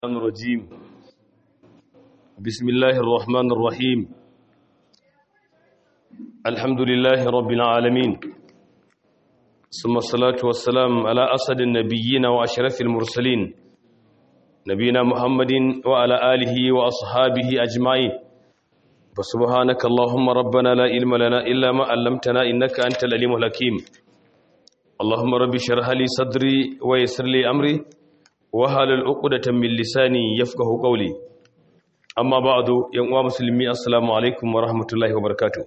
الرحمن الرجيم بسم الله الرحمن الرحيم الحمد لله رب العالمين ثم الصلاة والسلام على أسد النبيين وأشرف المرسلين نبينا محمد وعلى آله وأصحابه أجمعين فسبحانك اللهم ربنا لا علم لنا إلا ما علمتنا إنك أنت العليم الحكيم اللهم رب اشرح لي صدري ويسر لي أمري wahalar uqdatan min lisani yafqahu qawli amma ba'du yan uwa musulmi assalamu alaikum wa rahmatullahi wa barakatuh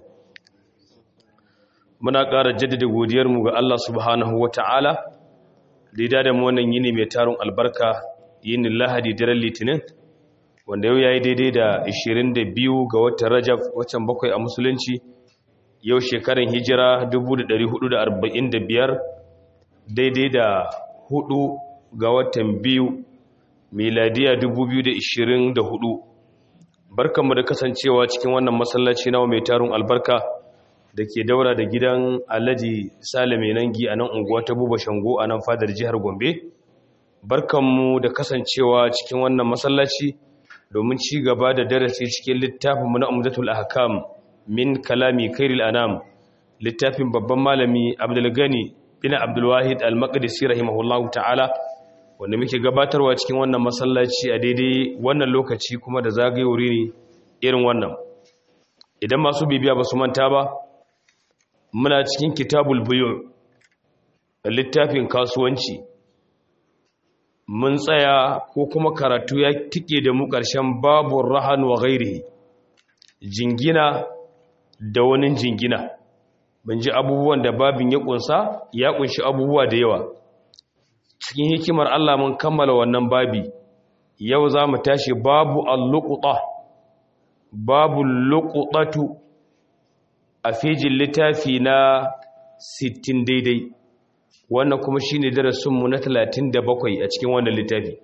muna ƙara jaddada godiyar mu ga Allah subhanahu wata'ala da da mu wannan yini mai tarun albarka yinin Lahadi daren Litinin wanda yau yayi daidai da 22 ga watan Rajab watan bakwai a musulunci yau shekaran hijira 1445 daidai da hudu ga watan biyu miladiya 2024 barkanmu da kasancewa cikin wannan masallaci nawa mai tarun albarka da ke daura da gidan alhaji salame nangi a nan unguwa ta buba shango a nan fadar jihar gombe barkanmu da kasancewa cikin wannan masallaci domin ci gaba da darasi cikin littafinmu na umdatul ahkam min kalami kairil anam littafin babban malami abdulgani bin abdulwahid al-maqdisi rahimahullahu ta'ala wanda muke gabatarwa cikin wannan masallaci a daidai wannan lokaci kuma da zagayori ne irin wannan idan masu bibiya ba su manta ba muna cikin kitabul buyu littafin kasuwanci mun tsaya ko kuma karatu ya tike da mu ƙarshen babu rahan wa gairi jingina da wani jingina mun ji abubuwan da babin ya kunsa ya kunshi abubuwa da yawa cikin hikimar Allah mun kammala wannan babi yau za mu tashi babu alluƙuɗa babu luƙuɗatu a fejin littafi na 60 daidai wannan kuma shi ne darasinmu na 37 a cikin wannan littafi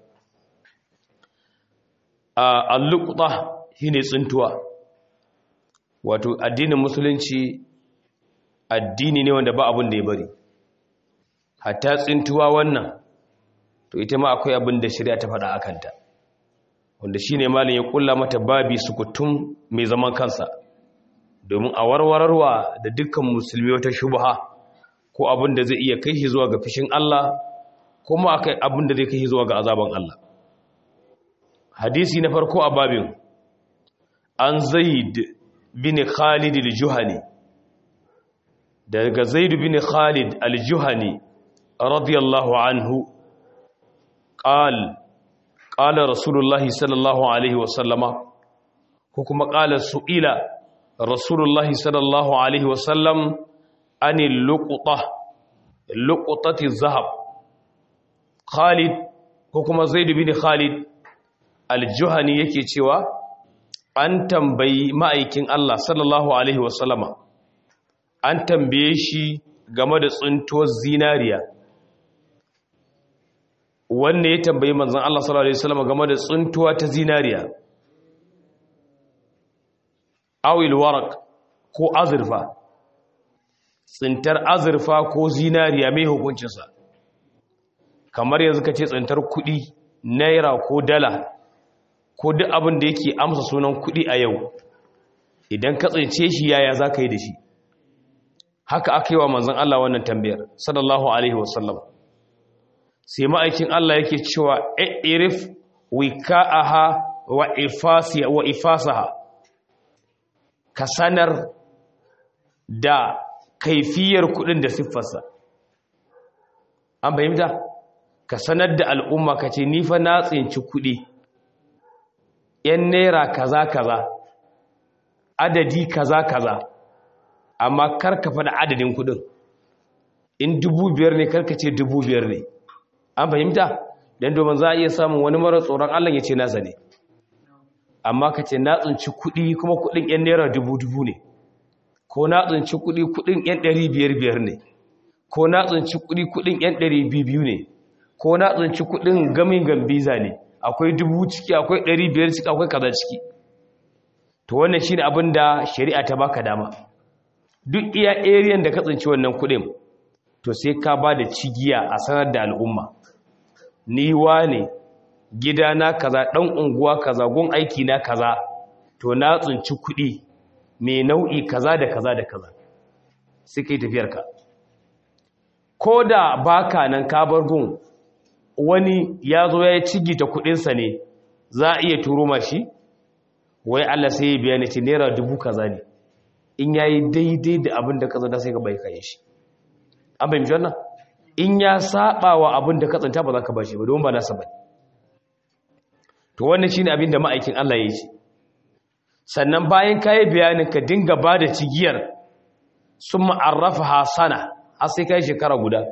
a alluƙuɗa shi ne tsintuwa wato addinin musulunci addini ne wanda ba abin da ya bari hatta tsintuwa wannan to ita ma akwai abin da shari'a ta faɗa akanta wanda shine malin ya kulla mata babi sukutum mai zaman kansa domin a warwararwa da dukkan musulmi wata shubha ko abin da zai iya kai shi zuwa ga fishin Allah kuma akai abin da zai kai shi zuwa ga azaban Allah hadisi na farko a babin an zaid bin khalid al-juhani daga zaid bin khalid al-juhani radiyallahu anhu قال قال رسول الله صلى الله عليه وسلم حكم قال سئل رسول الله صلى الله عليه وسلم عن اللقطة لقطة الذهب خالد حكم زيد بن خالد الجهني yake cewa an tambayi ma'aikin Allah sallallahu alaihi wasallama an tambaye shi game da tsuntuwar zinariya wanne ya tambayi manzan Allah sallallahu Alaihi wasallam game da tsuntuwa ta zinariya awil warak ko azurfa tsintar azurfa ko zinariya mai hukuncinsa kamar yanzu ka ce tsintar kudi naira ko dala ko duk abin da yake amsa sunan kudi a yau idan ka tsince shi yaya za ka yi da shi haka aka yi wa manzan Allah wannan tambayar sallallahu alaihi wasallam sai ma'aikin Allah yake cewa irif wika'aha wa ifasiya wa ifasaha ka sanar da kaifiyar kudin da siffarsa an fahimta ka sanar da al'umma ka ce nifa na tsinci kudi yan naira kaza kaza adadi kaza kaza amma karka faɗa adadin kudin in dubu biyar ne karka ce dubu biyar ne an fahimta don domin za a iya samun wani mara tsoron allah ya ce nasa ne amma ka ce na tsinci kuɗi kuma kuɗin 'yan naira dubu-dubu ne ko na tsinci kuɗi kuɗin 'yan ɗari biyar-biyar ne ko na tsinci kuɗi kuɗin 'yan ɗari biyu ne ko na tsinci kuɗin gamin gambiza ne akwai dubu ciki akwai ɗari biyar ciki akwai kaza ciki to wannan shi ne abin da shari'a ta baka dama duk iya ariyan da ka tsinci wannan kuɗin to sai ka ba da cigiya a sanar da al'umma ni ne gida na kaza dan unguwa kaza gun aiki na kaza to na tsinci kuɗi mai nau'i kaza da kaza da kaza sai kai tafiyar ka ko da baka nan ka bar gun wani ya zo ya cigi ta kuɗinsa ne za a iya turo mashi wai Allah sai ya biya ni ce naira dubu kaza ne in yayi daidai da abin da kaza da sai ka bai kai shi an bai mishi wannan in ya saba wa abin da ka tsanta ba za ka bashi ba don ba nasa ba to wannan shine abin da ma'aikin Allah ya yi sannan bayan kayi bayanin ka dinga ba da cigiyar sun ma'arrafa hasana har sai kai shekara guda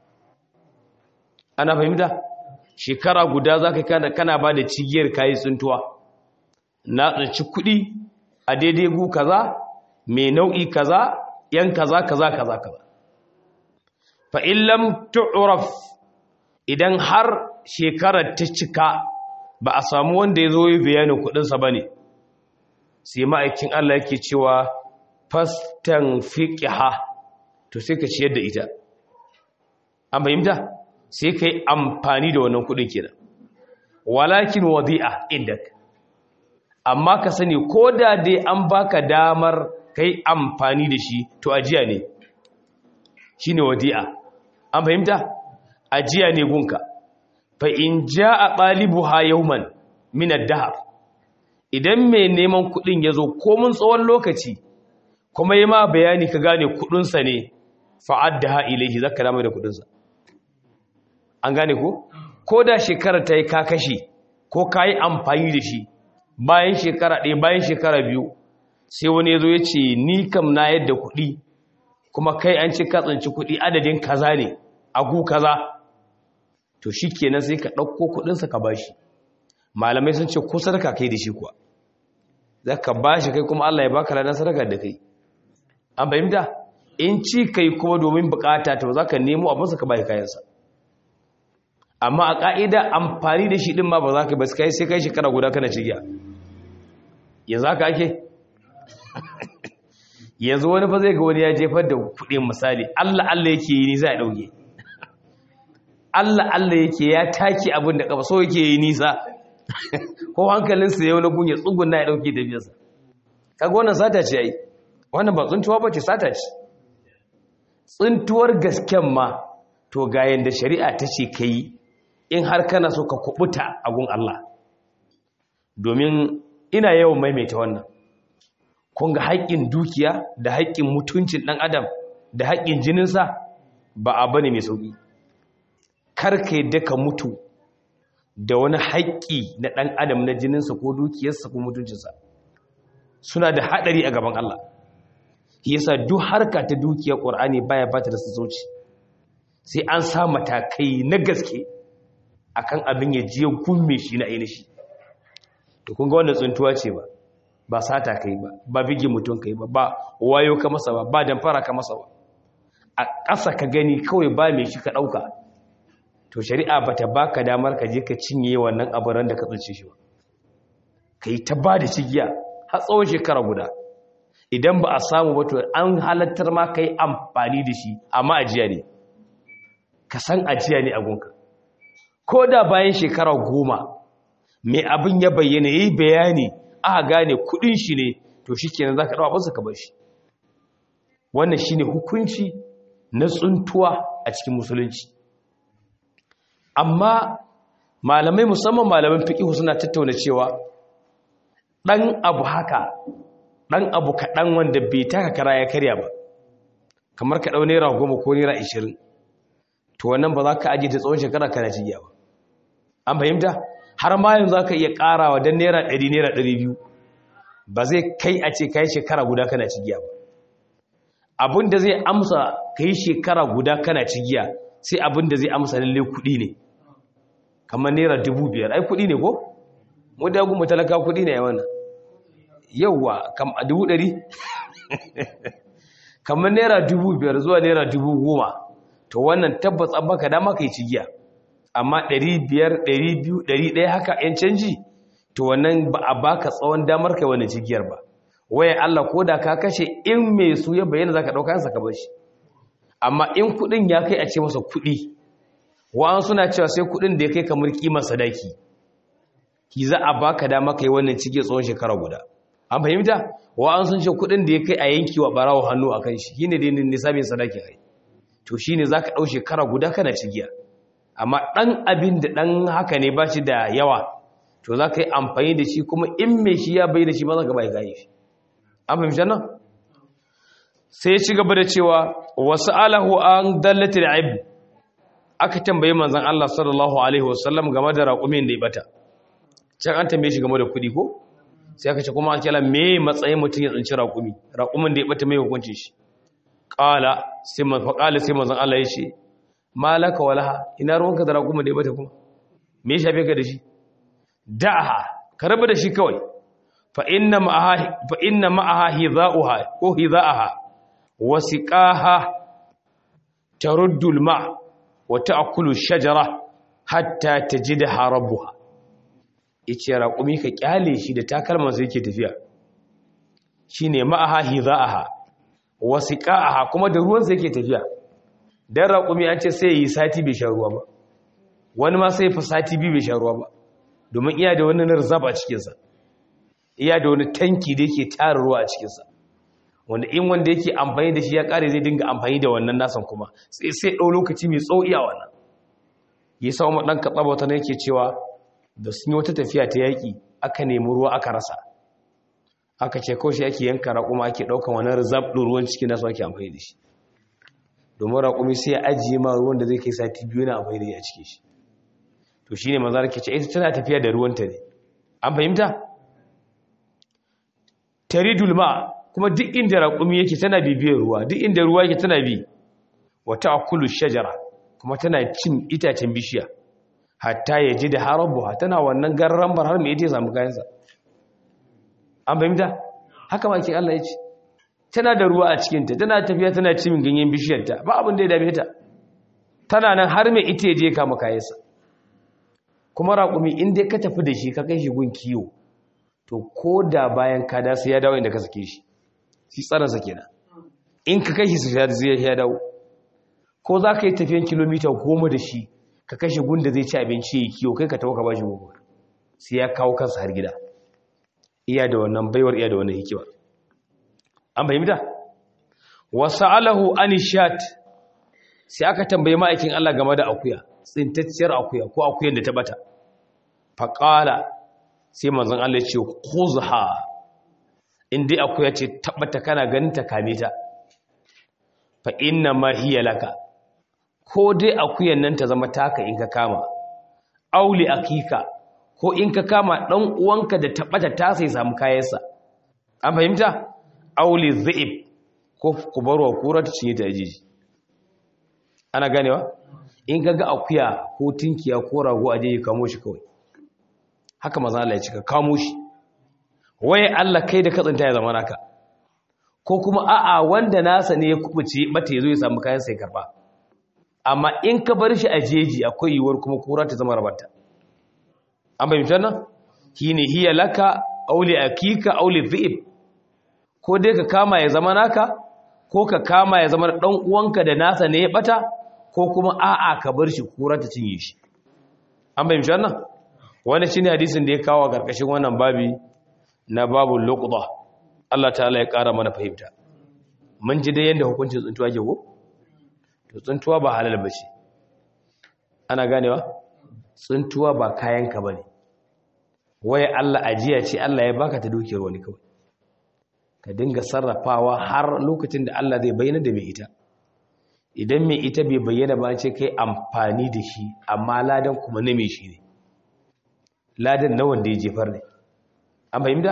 ana fahimta shekara guda za ka kana kana ba da cigiyar kayi tsuntuwa na tsinci kuɗi a daidai gu kaza mai nau'i kaza yan kaza kaza kaza kaza fa illam tu'raf idan har shekarar ta cika ba a samu wanda ya zo yi bayanin kudinsa ba ne sai ma'aikin Allah yake cewa fastan fiƙiha to sai ka ciyar da ita an fahimta sai ka yi amfani da wannan kudin kenan walakin wadi'a inda amma ka sani ko da dai an baka damar ka yi amfani da shi to ajiya ne shi ne wadi'a an fahimta ajiya ne gunka fa in ja a ɗalibu ha yauman minar dahar idan mai neman kuɗin ya zo komin tsawon lokaci kuma yi ma bayani ka gane kuɗinsa ne fa'ad da ha ilaihi za ka damar da kuɗinsa an gane ko? ko da shekara ta yi ka kashe ko ka yi amfani da shi bayan shekara ɗaya bayan shekara biyu sai wani ya zo ya ce ni kam na yadda kuɗi kuma kai an ci katsanci kuɗi adadin kaza ne agu kaza to shi kenan sai ka ɗauko kuɗinsa ka ba shi malamai sun ce ko sadaka kai da shi kuwa za ka ba shi kai kuma Allah ya baka ranar sadaka da kai an fahimta in ci kai kuma domin bukata to za ka nemo abinsa ka bai kayansa amma a ƙa'ida amfani da shi ɗin ma ba za ka ba sai kai shekara guda kana cigiya yanzu haka ake yanzu wani fa zai ga wani ya jefar da kuɗin misali Allah Allah yake yi ni za a ɗauke Allah Allah yake ya take abin da kafa so yake yi nisa ko hankalinsa ya wani gunye tsugun na ya ɗauke tafiyarsa kaga wannan sata ce ai wannan ba tsuntuwa ba ce sata ce tsuntuwar gasken ma to ga yanda shari'a ta ce ka yi in har kana so ka kubuta a gun Allah domin ina yawan maimaita wannan kun ga haƙƙin dukiya da haƙƙin mutuncin ɗan adam da haƙƙin jininsa ba a bane mai sauƙi karka yadda ka mutu da wani haƙƙi na ɗan adam na jininsa ko dukiyarsa ko mutuncinsa suna da haɗari a gaban Allah yasa duk harka ta dukiyar ƙur'ani baya ba ta da sassauci sai an sa matakai na gaske akan abin ya je gumme shi na ainihi to kun ga wannan tsuntuwa ce ba ba sata kai ba ba bigi mutum kai ba ba wayo ka masa ba ba damfara ka masa ba a ƙasa ka gani kawai ba mai shi ka ɗauka to shari'a ba ta baka damar ka je ka cinye wannan aburan da ka tsince shi ba ka yi ta ba da cigiya har tsawon shekara guda idan ba a samu ba to an halattar ma ka yi amfani da shi amma ajiya ne ka san ajiya ne a gunka ko da bayan shekara goma mai abin ya bayyana ya yi bayani aka gane kudin shi ne to shi kenan za ka ɗawa abinsa ka bar shi wannan shi ne hukunci na tsuntuwa a cikin musulunci amma malamai musamman malaman fiƙihu suna tattauna cewa ɗan abu haka ɗan abu kaɗan wanda bai taka kara ya karya ba kamar ka ɗau naira goma ko naira ashirin to wannan ba za ka ajiye ta tsawon shekara kana cigiya ba an fahimta har ma yanzu za ka iya ƙarawa don naira ɗari naira ɗari biyu ba zai kai a ce ka yi shekara guda kana cigiya ba abin da zai amsa ka yi shekara guda kana cigiya sai abin da zai amsa lalle kuɗi ne kamar naira dubu biyar ai kuɗi ne ko? mu da mu talaka kuɗi ne yawan yauwa a dubu ɗari kamar naira dubu biyar zuwa naira dubu goma to wannan tabbas an baka dama ka yi cigiya amma ɗari biyar ɗari biyu ɗari ɗaya haka ‘yan canji to wannan ba a baka tsawon damar kai wani cigiyar ba waya Allah ko da ka kashe in mai su ya bayyana za ka ɗauka yansa ka bashi amma in kuɗin ya kai a ce masa kuɗi wa'an suna cewa sai kuɗin da ya kai kamar ƙimar sadaki ki za a baka dama kai wannan cike tsawon shekara guda an fahimta wa an sun ce kudin da ya kai a yanki wa barawo hannu akan shi shine dai nisabin sadaki ai to shine zaka dau shekara guda kana cigiya amma dan abin da dan haka ne ba shi da yawa to zaka yi amfani da shi kuma in me shi ya bai da shi ba zaka bai gaye shi an fahimta nan sai ya ci gaba da cewa wasu alahu an dallatil aib aka tambaye manzon Allah sallallahu alaihi wasallam game da raƙumin da ya bata can an tambaye shi game da kuɗi ko sai aka ce kuma an kila me matsayin mutum ya tsinci raƙumi raƙumin da ya bata mai hukuncin shi qala sai man fa qala sai manzon Allah ya ce malaka walaha ina ruwanka da raƙumin da ya bata kuma me ya shafe ka da shi da'aha ka rabu da shi kawai fa inna ma'aha fa inna ma'aha hidha'uha ko hidha'aha wasiqaha taruddu al-ma' wa ta'kulu ash-shajara hatta tajidha rabbuha yace raƙumi ka kyale shi da takalman sai yake tafiya shine ma'aha hidha'aha wasiqaha kuma da ruwan sai yake tafiya dan raƙumi an ce sai yi sati bai sha ruwa ba wani ma sai fa sati biyu bai sha ruwa ba domin iya da wani narzab a cikin sa iya da wani tanki da yake tara ruwa a cikin sa wanda in wanda yake amfani da shi ya kare zai dinga amfani da wannan nasan kuma sai sai dau lokaci mai tsawo iya wannan yasa mu dan katsaba wata ne yake cewa da sun yi wata tafiya ta yaƙi aka nemi ruwa aka rasa aka ce kawai shi ake yanka raƙuma ake ɗaukan wani rizab ɗin ruwan cikin nasu ake amfani da shi domin raƙumi sai ya ajiye ma ruwan da zai kai sati biyu na amfani da shi a cikin shi to shi ne maza ke ce ita tana tafiya da ruwanta ne an fahimta taridul ma kuma duk inda raƙumi yake tana bibiyar ruwa duk inda ruwa yake tana bi wata akulu shajara kuma tana cin itacen bishiya hatta ya ji da harabuwa tana wannan garrambar har mai ita ya samu kayansa an fahimta haka makin Allah ya ce tana da ruwa a cikinta tana tafiya tana cin ganyen bishiyarta ba abin da ya dame ta tana nan har mai ita ya je kama kayansa kuma raƙumi in dai ka tafi da shi ka kai shi gun kiwo to ko da bayan ka da sai ya dawo inda ka sake shi shi tsaransa kenan in ka kai shi su ya dawo ko za ka yi tafiyan kilomita goma da shi ka kashe gunda zai ci abinci ya kiyo kai ka tawo ka bashi gobe sai ya kawo kansa har gida iya da wannan baiwar iya da wannan hikima an fahimta wasa'alahu anishat sai aka tambaye ma'aikin Allah game da akuya tsintacciyar akuya ko akuyan da ta bata faqala sai manzon Allah ya ce khuzha in dai akuya ce tabbata kana ganin ta kame ta fa inna ma hiya laka ko dai akuyan nan ta zama taka in ka kama auli akika ko in ka kama dan uwanka da tabbata ta sai samu kayansa an fahimta auli dhi'ib ko ku barwa kura ta cinye ta jiji ana ganewa in ka ga akuya ko tinkiya ko rago a je kamo shi kawai haka maza Allah ya cika kamo shi waye Allah kai da katsanta ya zama naka ko kuma a'a wanda nasa ne ya kubuce bata yazo ya samu kayan sai karba amma in ka bar shi a jeji akwai yiwuwar kuma kura ta zama rabanta an bayyana nan shine hiya laka auli akika auli dhi'ib ko dai ka kama ya zama naka ko ka kama ya zama dan uwanka da nasa ne ya bata ko kuma a'a ka bar shi kura ta cinye shi an bayyana nan wani shine hadisin da ya kawo karkashin wannan babi na babul luqda Allah ta'ala ya kara mana fahimta mun ji dai yanda hukuncin tsuntuwa ke ko to tsuntuwa ba halal ba ce ana ganewa tsuntuwa ba kayanka ba ne waye Allah ajiya ce Allah ya baka ta dukiyar wani kawai ka dinga sarrafawa har lokacin da Allah zai bayyana da mai ita idan mai ita bai bayyana ba ce kai amfani da shi amma ladan kuma na mai shi ne ladan na wanda ya jefar ne an fahimta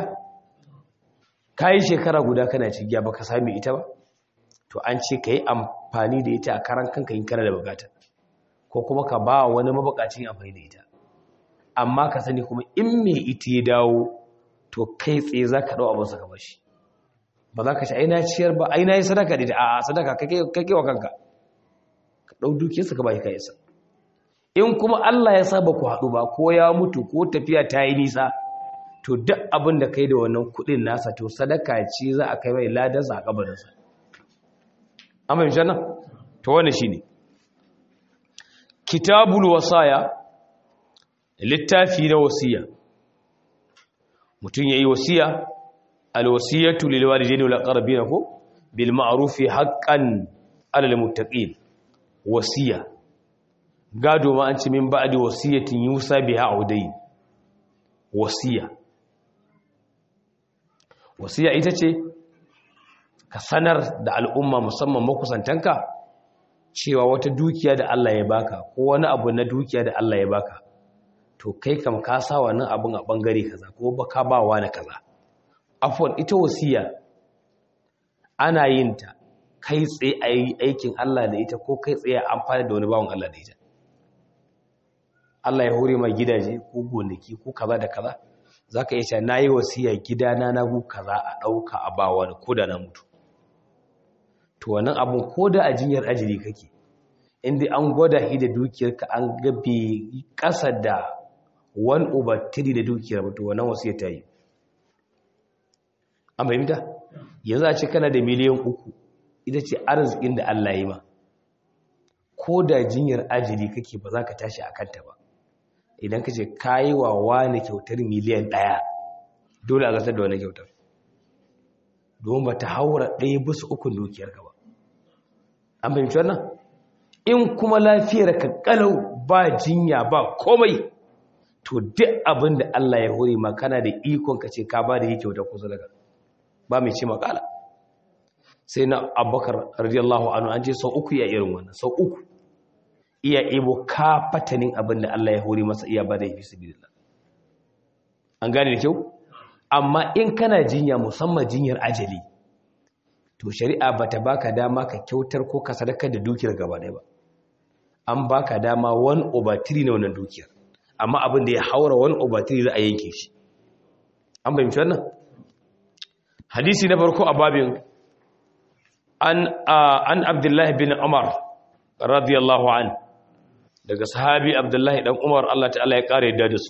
ka yi shekara guda kana cigiya ba ka sami ita ba to an ce ka yi amfani da ita a karan kanka yin kana da bukata ko kuma ka ba wani mabukacin amfani da ita amma ka sani kuma in me ita ya dawo to kai tsaye za ka ɗau abinsa ka bashi ba za ka ci aina ciyar ba aina yi sadaka da ita a sadaka kake wa kanka ka ɗau dukiyarsa ka bashi kayansa in kuma Allah ya saba ku haɗu ba ko ya mutu ko tafiya ta yi nisa to duk abin da kai da wannan kuɗin nasa to sadaka ce za a kai mai ladansa a kabarinsa an fahimci nan to wani shi ne kitabul wasaya littafi na wasiya mutum yayi wasiya alwasiyatu lil walidayni wal aqrabin ko bil ma'ruf haqqan alal muttaqin wasiya gado ma an ce min ba'di wasiyatin yusa biha audai wasiya wasiya ita ce ka sanar da al'umma musamman makusantanka cewa wata dukiya da Allah ya baka ko wani abu na dukiya da Allah ya baka to kai kam ka sa wannan abun a bangare kaza ko baka ba wa na kaza afwan ita wasiya ana yin ta kai tsaye a yi aikin Allah da ita ko kai tsaye amfani da wani bawon Allah da ita Allah ya hore ma gidaje ko gonaki ko kaza da kaza zaka iya cewa nayi wasiya gidana na gu kaza a dauka a ba wani ko da na mutu to wannan abun ko da a jinyar ajiri kake inda an gwada shi da dukiyarka an gabe kasa da 1 over 3 da dukiyar ba to wannan wasiya ta yi an fahimta yanzu a ce kana da miliyan uku ita ce arzikin da Allah ya yi ma ko da jinyar ajiri kake ba za ka tashi a kanta ba idan ka ce ka yi wa wani kyautar miliyan ɗaya dole a gasar da wani kyautar domin ba ta haura ɗaya bisa ukun dukiyarka ba an fahimci wannan in kuma lafiyar ka kalau ba jinya ba komai to duk abin da Allah ya hore ma kana da ikon ka ce ka ba da yi kyautar kusa daga ba mai ce makala sai na abubakar radiyallahu anhu an ce sau uku ya irin wannan sau uku iya ibo ka fatanin abin da Allah ya hori masa iya ba da yi sabilillah an gane da kyau amma in kana jinya musamman jinyar ajali to shari'a bata baka dama ka kyautar ko ka sadaka da dukiyar gaba ɗaya ba an baka dama 1 over 3 na wannan dukiyar amma abin da ya haura 1 over 3 za a yanke shi an bayyana wannan hadisi na farko a babin an an abdullahi bin umar radiyallahu an daga sahabi abdullahi dan umar Allah ta'ala ya kare yadda da su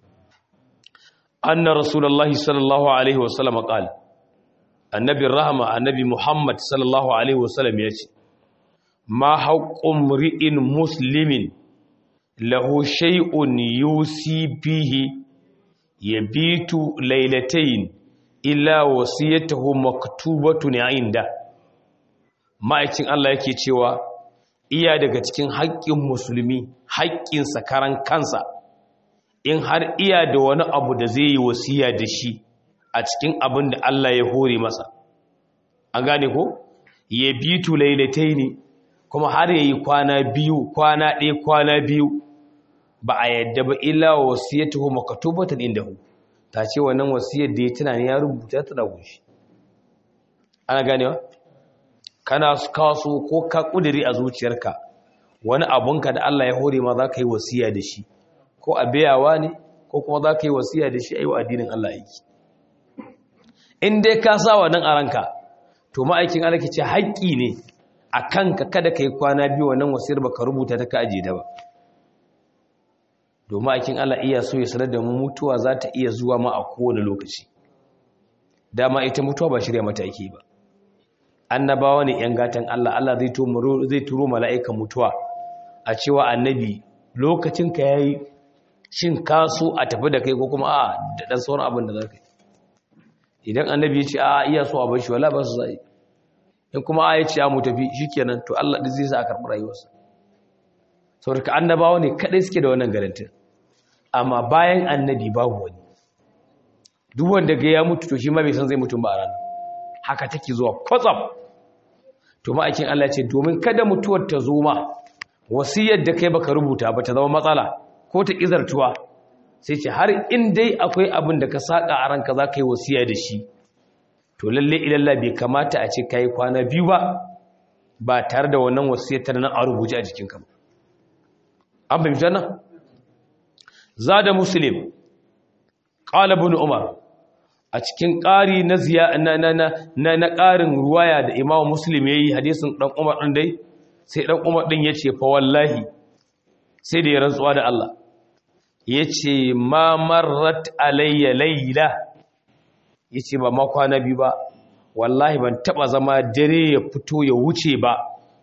anna rasulullahi sallallahu alaihi wasallam qala annabi rahma annabi muhammad sallallahu alaihi wasallam yace ma haqqum ri'in muslimin lahu shay'un yusi bihi yabitu laylatayn illa wasiyatuhu maktubatun inda ma'aikin Allah yake cewa iya daga cikin haƙƙin musulmi haƙƙin sakaran kansa in har iya da wani abu da zai yi wasiya da shi a cikin abin da Allah ya hore masa an gane ko ya bitu lailataini kuma har yayi kwana biyu kwana ɗaya kwana biyu ba a yadda ba illa wasiyatuhu maktubatan indahu ta ce wannan wasiyar da ya tunani ya rubuta ta da gushi ana ganewa kana kaso ko ka kudiri a zuciyarka wani abunka da Allah ya hore ma za ka yi wasiya da shi ko a biyawa ne ko kuma za ka yi wasiya da shi a yi wa addinin Allah aiki in dai ka sa wannan a ranka to ma'aikin Allah ke ce haƙƙi ne a kanka kada ka yi kwana biyu wannan wasiyar ba ka rubuta ta ka ajiye da ba domin aikin Allah iya so ya sanar da mu mutuwa za ta iya zuwa ma a kowane lokaci dama ita mutuwa ba shirya mata ake ba annabawa ne yan gatan Allah Allah zai turo zai turo mala'ikan mutuwa a cewa annabi lokacin ka yayi shin ka so a tafi da kai ko kuma a da dan sauran abin da zaka yi idan annabi ya ce a iya so a bar shi wala ba su zai in kuma a ya ce a mu tafi shikenan to Allah zai sa a karɓi rayuwarsa saboda annabawa ne kadai suke da wannan garantin amma bayan annabi babu wani duk wanda ga ya mutu to shi ma bai san zai mutum ba a ranar haka take zuwa kwatsam to ma'aikin Allah ce domin kada mutuwar ta zo ma wasiyar da kai baka rubuta ba ta zama matsala ko ta izartuwa sai ce har in dai akwai abin da ka saka a ranka za ka yi wasiya da shi to lalle ilalla bai kamata a ce kai kwana biyu ba ba tare da wannan wasiyar ta nan a rubuce a jikinka ba an fahimta nan zada muslim qala ibn umar a cikin ƙari na ziya na na na na ƙarin ruwaya da imamu muslim yayi hadisin dan umar din dai sai dan umar din yace fa wallahi sai da ya rantsuwa da Allah yace ma marrat alayya layla yace ba ma kwana bi ba wallahi ban taba zama dare ya fito ya wuce ba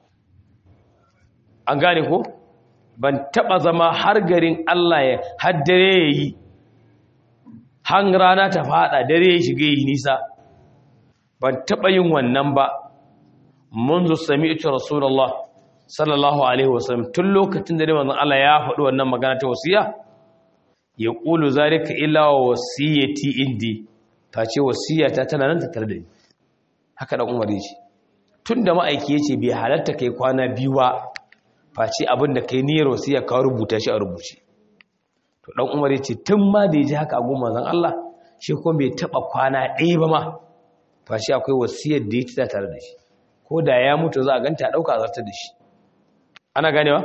an gane ko ban taba zama har garin Allah ya haddare yayi han rana ta fada dare ya shiga yi nisa ban taɓa yin wannan ba منذ سمعت رسول الله صلى الله عليه وسلم tun lokacin da manzon Allah ya faɗi wannan magana ta wasiya ya qulu zalika illa wasiyati indi ta ce wasiyata tana nan tattare da ni haka dan Umar yace tunda ma'aiki yace bai halatta kai kwana biyu ba face abin da kai niyyar wasiya ka rubuta shi a rubuce to dan Umar yace tun ma da yaji haka a gun manzon Allah shi kuma bai taba kwana ɗaya ba ma face akwai wasiyar da yake tare da shi ko da ya mutu za a ganta a ɗauka a zartar da shi ana ganewa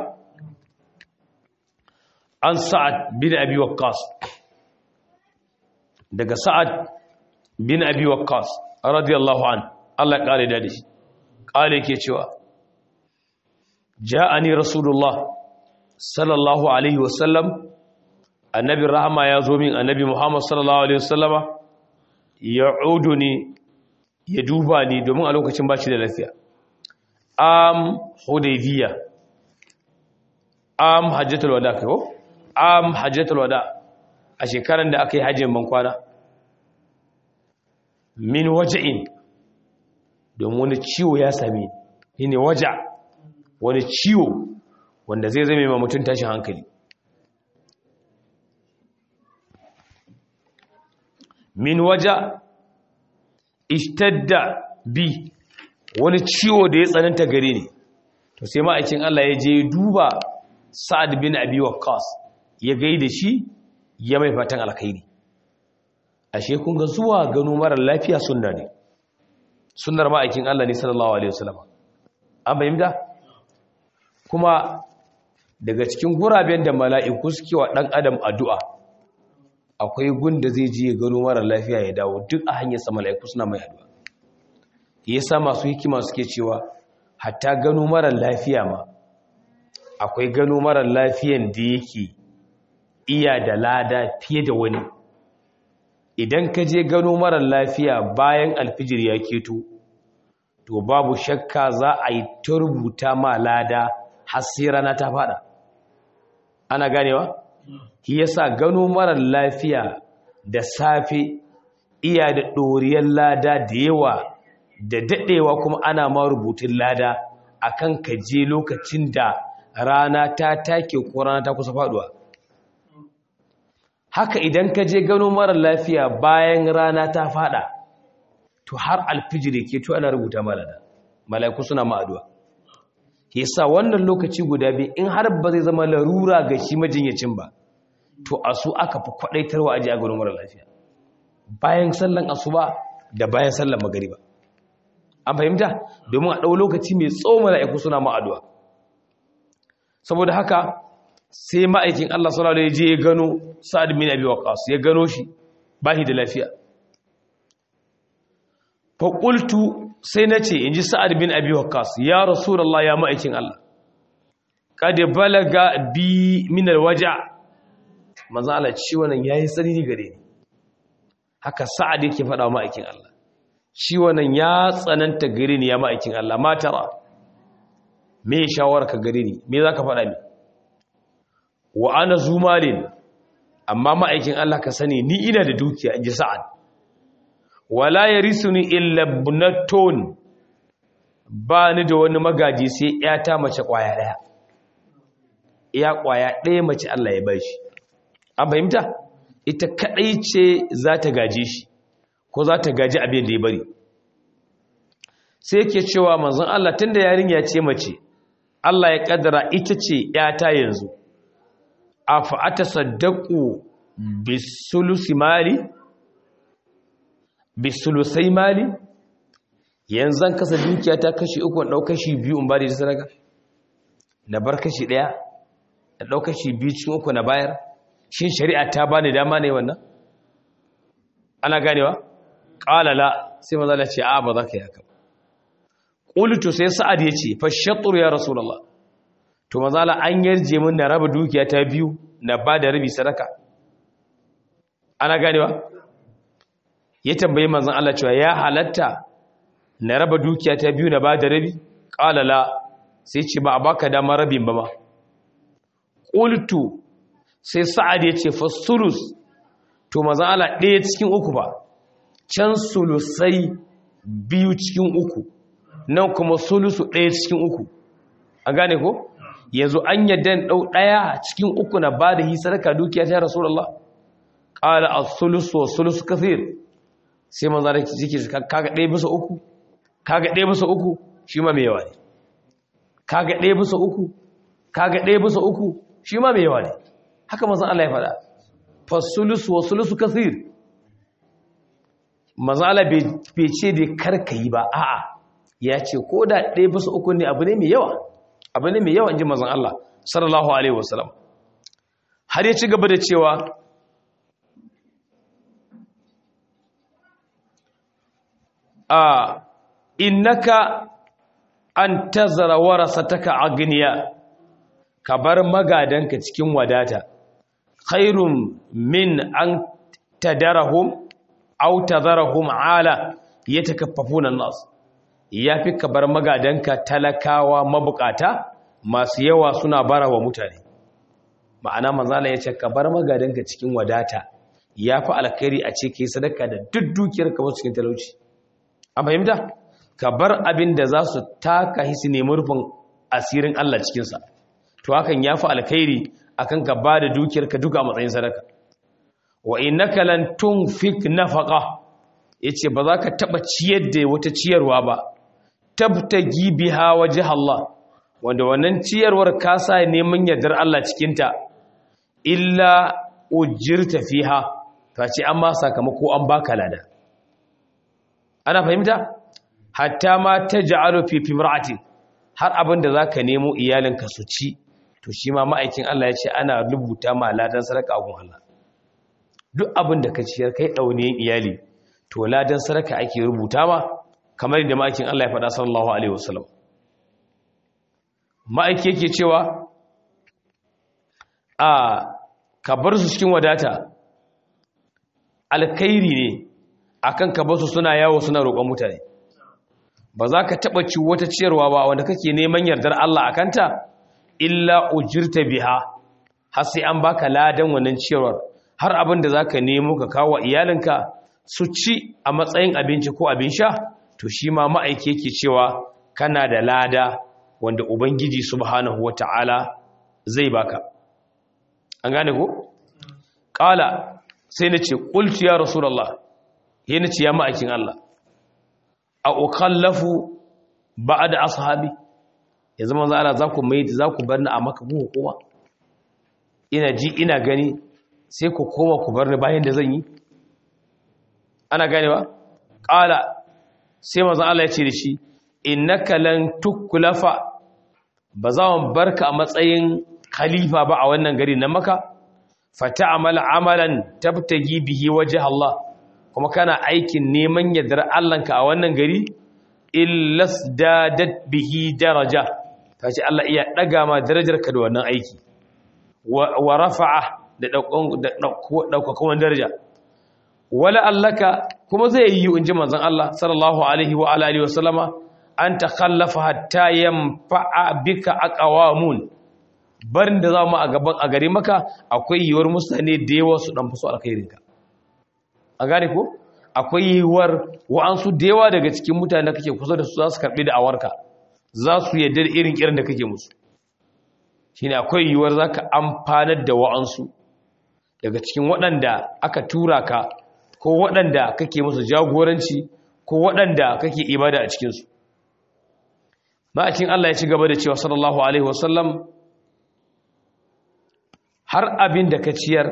an sa'ad bin abi waqqas daga sa'ad bin abi waqqas radiyallahu an Allah ya kare da shi kare yake cewa ja'ani rasulullah sallallahu alaihi wasallam annabi rahama ya zo min annabi muhammad sallallahu alaihi wasallama ya'uduni ya duba ni domin a lokacin ba shi da lafiya am hudaybiya am hajjatul wada kai ko am hajjatul wada a shekaran da aka yi hajjin ban kwana min waja'in domin wani ciwo ya same ni ne waja wani ciwo wanda zai zame ma mutum tashin hankali min waja ishtadda bi wani ciwo da ya tsananta gare ni to sai ma'aikin Allah ya je duba Sa'ad bin Abi Waqqas ya gaida shi ya mai fatan alkhairi ashe kun ga zuwa gano mara lafiya sunna ne sunnar ma'aikin Allah ne sallallahu alaihi wasallam an bayyana kuma daga cikin guraben da mala'iku suke wa dan adam addu'a akwai gunda zai je ya gano mara lafiya ya dawo duk a hanyar sa mala'iku suna mai addu'a yasa masu hikima suke cewa hatta gano mara lafiya ma akwai gano mara lafiyan da yake iya da lada fiye da wani idan ka je gano mara lafiya bayan alfijir ya keto to babu shakka za a yi ta rubuta ma lada har sai rana ta fada ana ganewa shi yasa gano mara lafiya da safe iya da ɗoriyar lada da yawa da daɗewa kuma ana ma rubutun lada akan ka je lokacin da rana ta take ko rana ta kusa faduwa haka idan ka je gano mara lafiya bayan rana ta fada to har alfijir ke to ana rubuta malada malaiku suna ma'aduwa yasa wannan lokaci guda biyu in har ba zai zama larura ga shi majinyacin ba to asu aka fi kwadaitarwa aje a gano mara lafiya bayan sallan asuba da bayan sallan magariba an fahimta domin a ɗau lokaci mai tsawo mala'iku suna ma'aduwa saboda haka sai ma'aikin Allah sallallahu alaihi je ya gano Sa'ad bin Abi Waqqas ya gano shi bashi da lafiya fa qultu sai nace inji Sa'ad bin Abi Waqqas ya Rasulullah ya ma'aikin Allah kad balaga bi min alwaja manzo Allah ciwon nan yayi tsanani gare ni haka Sa'ad yake faɗa ma'aikin Allah ciwon nan ya tsananta gare ni ya ma'aikin Allah ma tara me shawararka gare ni me zaka faɗa ni wa ana zumalin amma ma'aikin Allah ka sani ni ina da dukiya inji sa'ad wala yarisuni illa ibnatun ba ni da wani magaji sai ƴata mace kwaya daya iya kwaya daya mace Allah ya bashi an fahimta ita kadai ce za ta gaje shi ko za ta gaji abin da ya bari sai yake cewa manzon Allah tunda yarinya ce mace Allah ya kaddara ita ce ƴata yanzu afa atasaddaqu bisulusi mali bisulusai mali yanzu an kasa dukiya ta kashi uku na ɗau kashi biyu in ba da sadaka na bar kashi ɗaya na ɗau kashi biyu cikin uku na bayar shin shari'a ta bani dama ne wannan ana ganewa ƙalala sai maza da ce a ba za ka yi haka ƙulitu sai sa'ad ya ce fashattur ya rasulallah to mazala an yarje min na raba dukiya ta biyu na ba da rabi sadaka ana ganewa ya tambayi manzon Allah cewa ya halatta na raba dukiya ta biyu na ba da rabi qalala sai ce ba a baka damar rabin ba ma qultu sai sa'ad ya ce fasulus to manzon Allah ɗaya cikin uku ba can sulusai biyu cikin uku nan kuma sulusu ɗaya cikin uku an gane ko yanzu an yadda ɗau ɗaya cikin uku na ba da hisarka dukiya ta rasulullah ƙala a sulusu wa sulusu kafir sai manzon Allah ciki kaga ɗaya bisa uku kaga ɗaya bisa uku shi ma mai yawa ne kaga ɗaya bisa uku kaga ɗaya bisa uku shi ma mai yawa ne haka manzon Allah ya faɗa fasulusu wa sulusu kasir manzon Allah bai ce da karka yi ba a'a ya ce ko da ɗaya bisa uku ne abu ne mai yawa abu ne mai yawa in ji manzon Allah sallallahu alaihi wasallam har ya ci gaba da cewa a innaka an tazara warasataka agniya ka bar magadanka cikin wadata khairun min an tadarahum aw tadarahum ala yatakaffafuna an-nas yafi ka bar magadanka talakawa mabukata masu yawa suna barawa mutane ma'ana manzala yace ka bar magadanka cikin wadata yafi alkhairi a ce kai sadaka da duk dukiyarka wasu cikin talauci an fahimta ka bar abin da za su taka hisi nemi rufin asirin Allah cikinsa to hakan ya fi alkhairi akan ka ba da dukiyarka duka a matsayin sadaka wa innaka lan tunfik nafaqa yace ba za ka taba ciyar da wata ciyarwa ba tabtagi biha wajh Allah wanda wannan ciyarwar ka sa neman yardar Allah cikinta illa ujirta fiha ta ce an ma sakamako an baka lada ana fahimta hatta ma ta ja'alu fi fimra'atin har abin da zaka nemo iyalinka su ci to shi ma ma'aikin Allah ya ce ana rubuta ma ladan sadaka gun Allah duk abin da ka ciyar kai dauniyin iyali to ladan sadaka ake rubuta ma kamar yadda ma'aikin Allah ya faɗa sallallahu alaihi wasallam ma'aiki yake cewa a ka bar su cikin wadata alkhairi ne akan ka basu suna yawo suna roƙon mutane ba za ka taɓa ci wata ciyarwa ba wanda kake neman yardar Allah a kanta illa ujirta biha har sai an baka ladan wannan ciyarwar har abin da za ka nemo ka kawo iyalinka su ci a matsayin abinci ko abin sha to shi ma ma'aiki yake cewa kana da lada wanda ubangiji subhanahu wata'ala zai baka an gane ko ƙala sai na ce ƙulci ya rasulallah yana ce ya ma'aikin Allah a ukallafu ba da ashabi ya zama za a za ku mai za ku bar ni a maka ku hukuma ina ji ina gani sai ku koma ku bar ni bayan da zan yi ana gane ba ƙala sai mazan Allah ya ce da shi innaka lan tuklafa ba za mu barka a matsayin khalifa ba a wannan gari na maka fata amala amalan tabtagi bihi waje Allah kuma kana aikin neman yardar Allahnka a wannan gari illas dadat bihi daraja ta ce Allah iya ɗaga ma darajarka da wannan aiki wa rafa'a da ɗaukakan daraja wala allaka kuma zai yi in ji manzon Allah sallallahu alaihi wa alihi wa sallama an takhallafa hatta yanfa'a bika aqwamun barin da za mu a gaban a gare maka akwai yiwuwar mutane da yawa su dan fuso alkhairinka a gane ko akwai yiwuwar wa'ansu da yawa daga cikin mutane da kake kusa da su za su karɓi da awarka za su yadda da irin kiran da kake musu shine akwai yiwuwar za ka amfanar da wa'ansu daga cikin waɗanda aka tura ka ko waɗanda kake musu jagoranci ko waɗanda kake ibada a cikinsu ma'akin Allah ya ci gaba da cewa sallallahu alaihi wasallam har abin da ka ciyar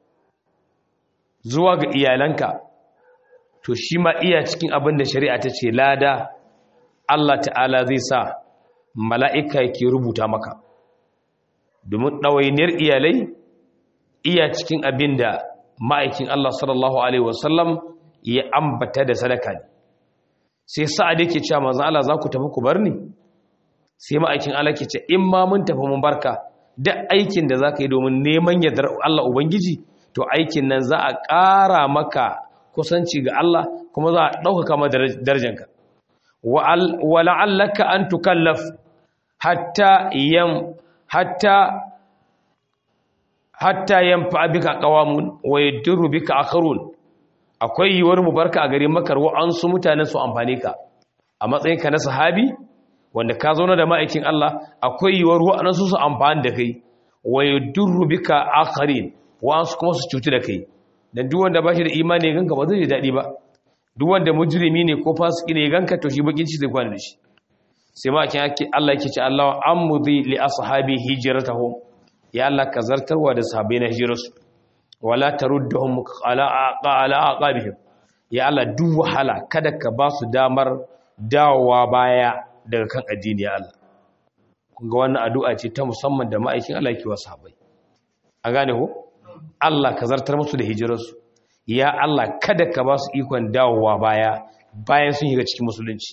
zuwa ga iyalanka to shi ma iya cikin abin da shari'a ta ce lada Allah ta'ala zai sa mala'ika yake rubuta maka domin ɗawainiyar iyalai iya cikin abin da ma'aikin Allah sallallahu Alaihi wasallam ya ambata da sadaka ne sai sa'ad yake cewa mazan Allah za ku tafi ku bar ni sai ma'aikin Allah ke ce in ma mun tafi mun barka duk aikin da za ka yi domin neman yardar Allah Ubangiji to aikin nan za a ƙara maka kusanci ga Allah kuma za a ɗaukaka ma darajanka wa la'allaka an tukallaf hatta yam hatta hatta yanfa bika qawamun wa yadurru bika akharun akwai yiwuwar mu barka a garin makar wa'ansu mutanen su amfane ka a matsayinka na sahabi wanda ka zauna da ma'aikin Allah akwai yiwuwar wa'ansu su amfani da kai wa yadurru bika akharin wa'ansu kuma su cuti da kai dan duk wanda ba shi da imani ganka ba zai ji dadi ba duk wanda mujrimi ne ko fasiki ne ganka to shi bakin ci zai kwana da shi sai ma kin Allah yake ce Allah amudi li ashabi hijratahum ya Allah ka zartarwa da sahabbai na hijirarsu wala tarudduhum ala ala aqabihim ya Allah duk wahala kada ka ba su damar dawowa baya daga kan addini ya Allah kun ga wannan addu'a ce ta musamman da ma'aikin Allah yake wa sahabbai an gane ko Allah ka zartar musu da hijirarsu ya Allah kada ka ba su ikon dawowa baya bayan sun shiga cikin musulunci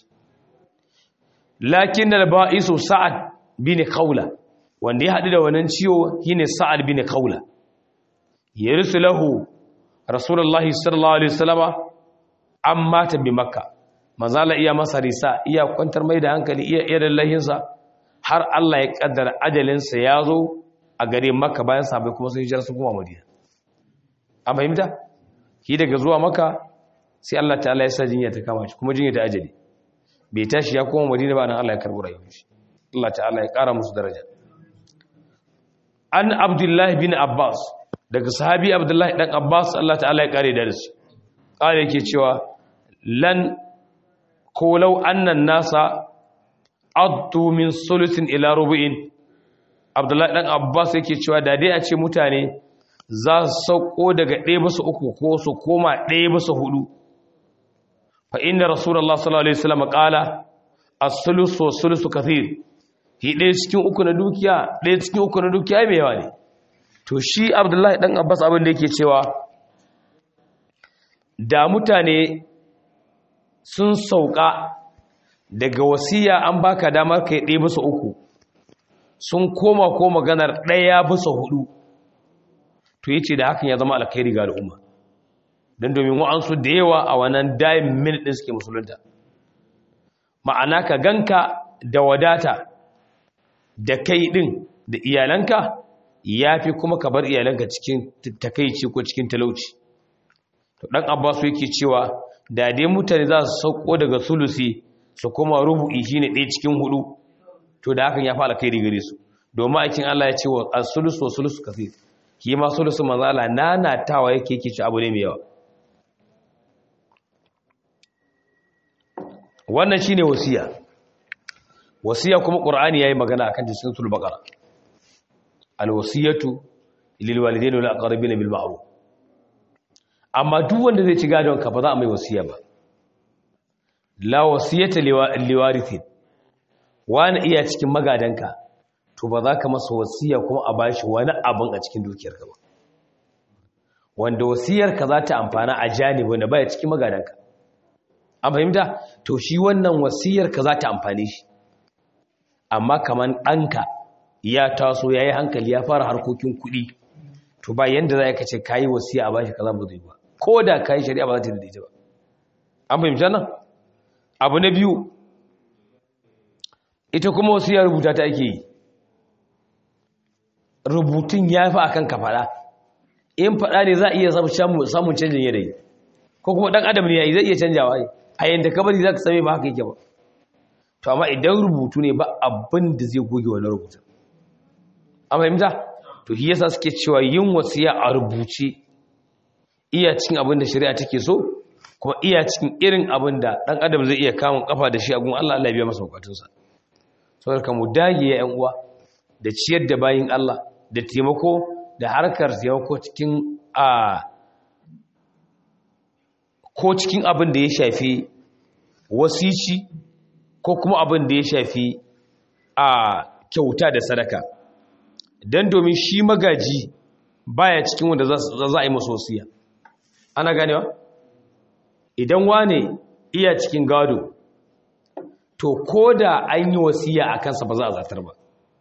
lakin al-ba'isu sa'ad bin khawla wanda ya haɗu da wannan ciwo shine sa'ad bin khawla yarisu lahu rasulullahi sallallahu alaihi wasallama an mata bi makka manzala iya masa risa iya kwantar mai da hankali iya irin lahinsa har Allah ya kaddara ajalinsa ya zo a gare makka bayan sabai kuma sun hijira su kuma madina an fahimta shi daga zuwa makka sai Allah ta'ala ya sa jinya ta kama shi kuma jinya ta ajali bai tashi ya koma madina ba nan Allah ya karbi rayuwar shi Allah ta'ala ya kara musu daraja an abdullahi bin abbas daga sahabi abdullahi dan abbas Allah ta'ala ya kare da su kare yake cewa lan kolau annan nasa addu min sulusin ila rubu'in abdullahi dan abbas yake cewa da dai a ce mutane za su sauko daga ɗaya bisa uku ko su koma ɗaya bisa hudu fa inda rasulullah sallallahu alaihi wasallam qala as-sulusu was-sulusu kathir hi ɗaya cikin uku na dukiya ɗaya cikin uku na dukiya mai yawa ne to shi abdullahi dan abbas abin da yake cewa da mutane sun sauka daga wasiya an baka damar kai ɗaya bisa uku sun koma ko maganar ɗaya bisa hudu to yace da hakan ya zama alkhairi ga al'umma don domin wa'ansu da yawa a wannan dayin minute ɗin suke musulunta ma'ana ka ganka da wadata da kai ɗin da iyalanka ya fi kuma ka bar iyalanka cikin takaici ko cikin talauci to ɗan abbasu yake cewa da dai mutane za su sauko daga sulusi su kuma rubu'i shine ɗaya cikin hudu to da hakan ya fi alkhairi gare su domin aikin Allah ya ce wa as-sulus wa sulus kathir ki ma sulusu manzo Allah nanatawa yake yake ci abu ne mai yawa wannan shine wasiya wasiya kuma qur'ani yayi magana akan cikin suratul baqara al-wasiyatu lil walidayni wal aqrabin bil ma'ruf amma duk wanda zai ci gadon ka ba za a mai wasiya ba la wasiyata liwarithin wani iya cikin magadanka to ba za ka masa wasiya kuma a bashi wani abin a cikin dukiyarka ba wanda wasiyarka za ta amfana a janibi wanda baya cikin magadanka an fahimta to shi wannan wasiyarka za ta amfane shi amma kaman ɗanka ya taso ya yi hankali ya fara harkokin kuɗi to ba yanda za ka ce ka yi wasiya a bashi kaza ba zai ba ko da ka yi shari'a ba za ta daidaita ba an fahimta nan abu na biyu ita kuma wasiya rubuta ta ake yi rubutun ya fi akan ka faɗa in faɗa ne za a iya samun canjin yanayi ko kuma ɗan adam ne ya yi zai iya canjawa a yadda kabari za ka same ba haka yake ba to amma idan rubutu ne ba abin da zai goge wani rubutun an fahimta to shi yasa suke cewa yin wasiya a rubuce iya cikin abin da shari'a take so kuma iya cikin irin abin da ɗan adam zai iya kamun kafa da shi a gun Allah Allah biya masa bukatunsa saboda mu dage ya ƴan uwa da ciyar da bayin Allah da taimako da harkar taimako cikin a ko cikin abin da ya shafi wasici ko kuma abin da ya shafi a kyauta da sadaka don domin shi magaji baya cikin wanda za a yi masu wasiya ana ganewa idan wane iya cikin gado to ko da an yi wasiya a kansa ba za a zartar ba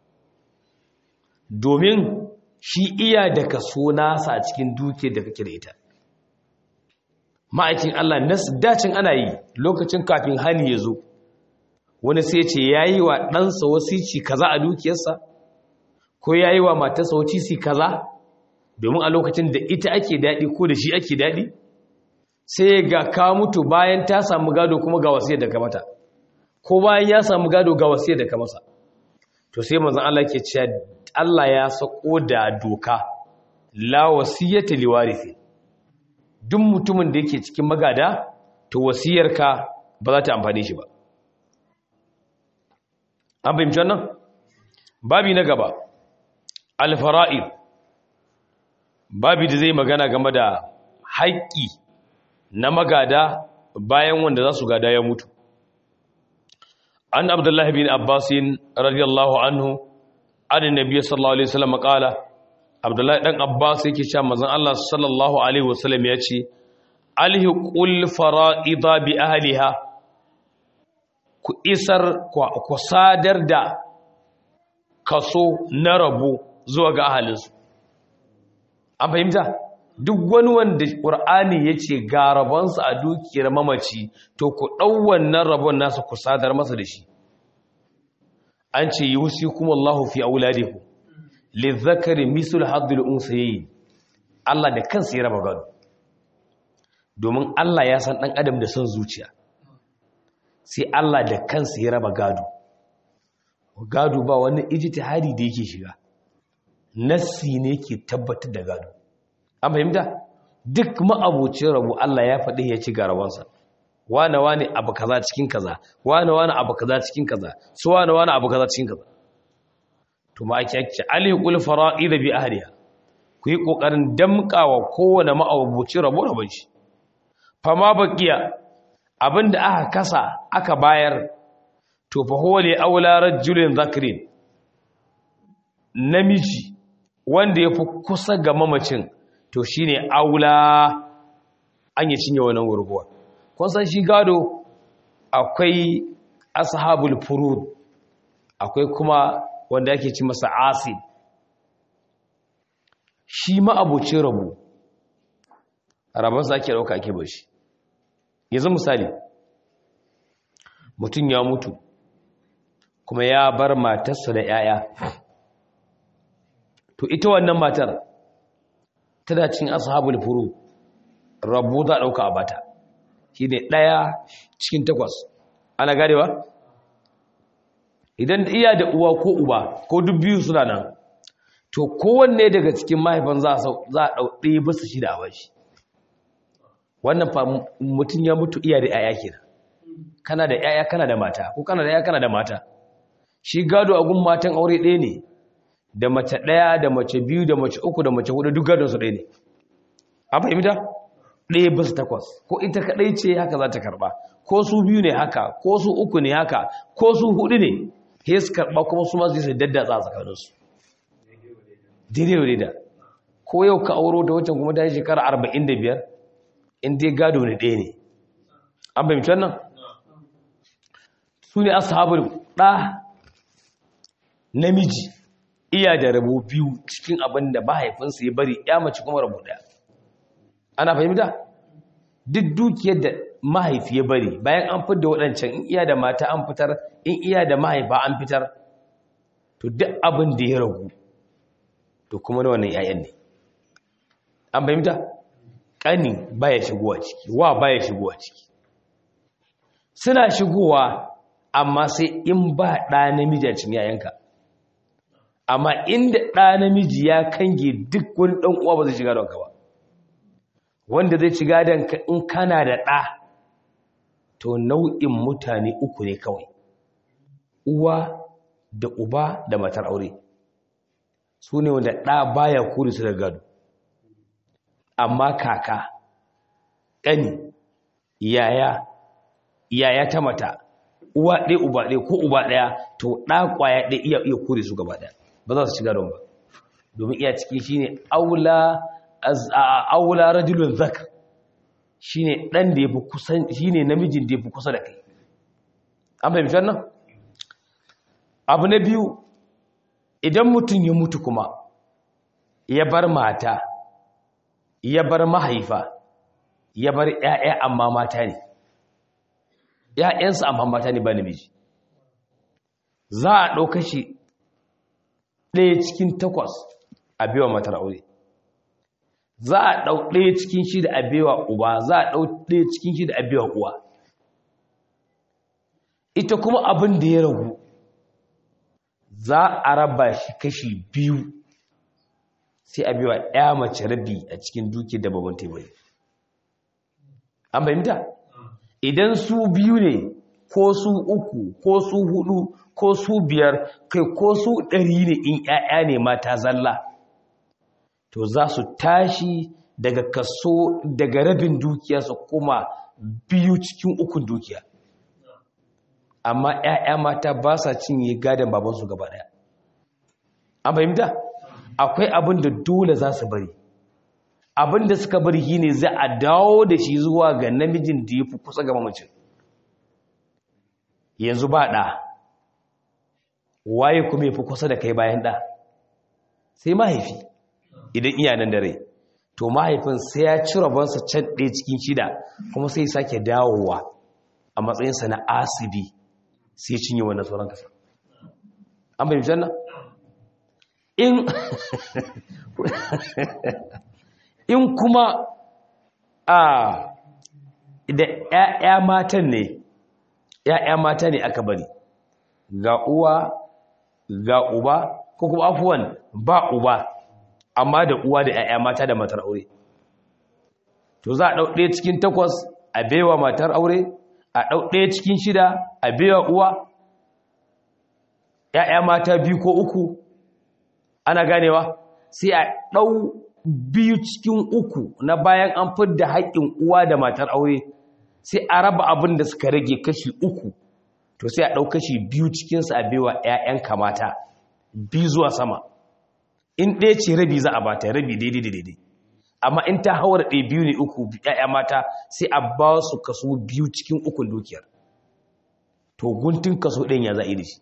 domin shi iya da kaso nasa a cikin duke da kake da ita ma'aikin Allah dacin ana yi lokacin kafin hali ya zo wani sai ce ya yi wa ɗansa wasici kaza a dukiyarsa ko ya yi wa matarsa wasici kaza domin a lokacin da ita ake daɗi ko da shi ake daɗi sai ga ka mutu bayan ta samu gado kuma ga wasiyar da ka mata ko bayan ya samu gado ga wasiyar da ka masa to sai manzon Allah ke cewa Allah ya sako da doka la wasiyata liwarithi duk mutumin da yake cikin magada to wasiyarka ba za ta amfane shi ba an fahimci wannan babi na gaba alfara'id babi da zai magana game da haƙƙi na magada bayan wanda za su gada ya mutu an abdullahi bin abbasin radiyallahu anhu an nabiya sallallahu alaihi wasallam qala abdullahi dan abbas yake cewa manzon Allah sallallahu alaihi wasallam ya ce alhiqul fara'ida bi ahliha ku isar ku sadar da kaso na rabo zuwa ga ahalinsu an fahimta duk wani wanda ƙur'ani ya ce ga rabonsa a dukiyar mamaci to ku ɗau wannan rabon nasa ku sadar masa da shi an ce yi wusi kuma Allah fi auladiku lizzakari misul haddul unsayi Allah da kansa ya raba gado domin Allah ya san ɗan adam da son zuciya sai Allah da kansa ya raba gado gado ba wani ijtihadi da yake shiga nassi ne ke tabbatar da gado an fahimta duk ma'abucin rabu Allah ya faɗi ya ci garawansa wane wane abu kaza cikin kaza wane wane abu kaza cikin kaza su wane wane abu kaza cikin kaza to ma ake ake alhiqul fara'id bi ahliha ku yi kokarin damkawa kowane ma'abucin rabu rabon shi fama baqiya abinda aka kasa aka bayar to fa huwa li aula rajulin zakrin namiji wanda yafi kusa ga mamacin to shine aula an yi cinye wannan gurguwa kun san shi gado akwai ashabul furud akwai kuma wanda yake ci masa asid shi ma abocin rabu rabansa ake dauka ake bashi yanzu misali mutum ya mutu kuma ya bar matarsa da 'ya'ya to ita wannan matar tana cin ashabul furu rabu za dauka a bata shine daya cikin takwas ana garewa idan iya da uwa ko uba ko duk biyu suna nan to kowanne daga cikin mahaifan za a ɗau ɗaya bisa shida a bashi wannan fa mutum ya mutu iya da 'ya'ya kenan kana da 'ya'ya kana da mata ko kana da 'ya'ya kana da mata shi gado a gun matan aure ɗaya ne da mace ɗaya da mace biyu da mace uku da mace hudu duk gadon su ɗaya ne an fahimta ɗaya bisa takwas ko ita kaɗai ce haka za ta karɓa ko su biyu ne haka ko su uku ne haka ko su hudu ne he su karɓa kuma su masu su daddatsa a tsakaninsu daidai wa da ko yau ka auro da wancan kuma ta yi shekara arba'in da biyar in dai gado ne ɗaya ne an fahimci wannan su ne ashabul ɗa namiji iya da rabo biyu cikin abin da mahaifinsa ya bari ya mace kuma rabo ɗaya ana fahimta duk dukiyar da mahaifi ya bari bayan an fitar da waɗancan in iya da mata an fitar in iya da mahaifa an fitar to duk abin da ya ragu to kuma na wannan 'ya'yan ne an fahimta ƙani baya shigowa ciki wa baya shigowa ciki suna shigowa amma sai in ba ɗa namiji a cikin 'ya'yanka amma inda ɗa namiji ya kange duk wani ɗan uwa ba zai shiga don ka ba wanda zai shiga don ka in kana da ɗa to nau'in mutane uku ne kawai uwa da uba da matar aure su ne wanda ɗa baya kuri su da gado amma kaka ƙani yaya yaya ta mata uwa ɗaya uba ɗaya ko uba ɗaya to ɗa ƙwaya ɗaya iya iya kuri su gaba ɗaya ba za su shiga don ba domin iya ciki shine aula aula rajulun zakar shine dan da yafi kusan shine namijin da yafi kusa da kai an fahimci wannan abu na biyu idan mutum ya mutu kuma ya bar mata ya bar mahaifa ya bar ƴaƴa amma mata ne ƴaƴansa amma mata ne ba namiji za a ɗauka shi ɗaya cikin takwas a biwa matar aure za a ɗau ɗaya cikin shi da abewa uba za a ɗau ɗaya cikin shi da abewa uwa ita kuma abin da ya ragu za a raba shi kashi biyu sai a biwa ya mace rabi a cikin duki da babban teburi an fahimta idan su biyu ne ko su uku ko su hudu ko su biyar kai ko su ɗari ne in 'ya'ya ne mata zalla to za su tashi daga kaso daga rabin dukiya su kuma biyu cikin ukun dukiya amma 'ya'ya mata ba sa cinye gadon babansu gaba ɗaya an fahimta akwai abin da dole za su bari abin da suka bari shi ne za a dawo da shi zuwa ga namijin da ya fi kusa ga mamacin yanzu ba ɗa waye kuma ya fi kusa da kai bayan ɗa sai mahaifi idan iyanan da rai to mahaifin sai ya ci rabonsa can ɗaya cikin shida kuma sai sake dawowa a matsayinsa na asibi sai cinye wannan sauran kasa an bai janna in in kuma a da ƴaƴa matan ne ƴaƴa mata ne aka bari ga uwa ga uba ko kuma afuwan ba uba amma da uwa da ƴaƴa mata da matar aure to za a ɗau ɗaya cikin takwas a baiwa matar aure a ɗau ɗaya cikin shida a baiwa uwa ƴaƴa mata biyu ko uku ana ganewa sai a ɗau biyu cikin uku na bayan an fidda haƙƙin uwa da matar aure sai a raba abin da suka rage kashi uku to sai a ɗau kashi biyu cikinsu a baiwa 'ya'yan kamata biyu zuwa sama in ɗaya ce rabi za a bata rabi daidai da daidai amma in ta hawar ɗaya biyu ne uku 'ya'ya mata sai a ba su kaso biyu cikin ukun dukiyar to guntun kaso ɗayan ya za'i da shi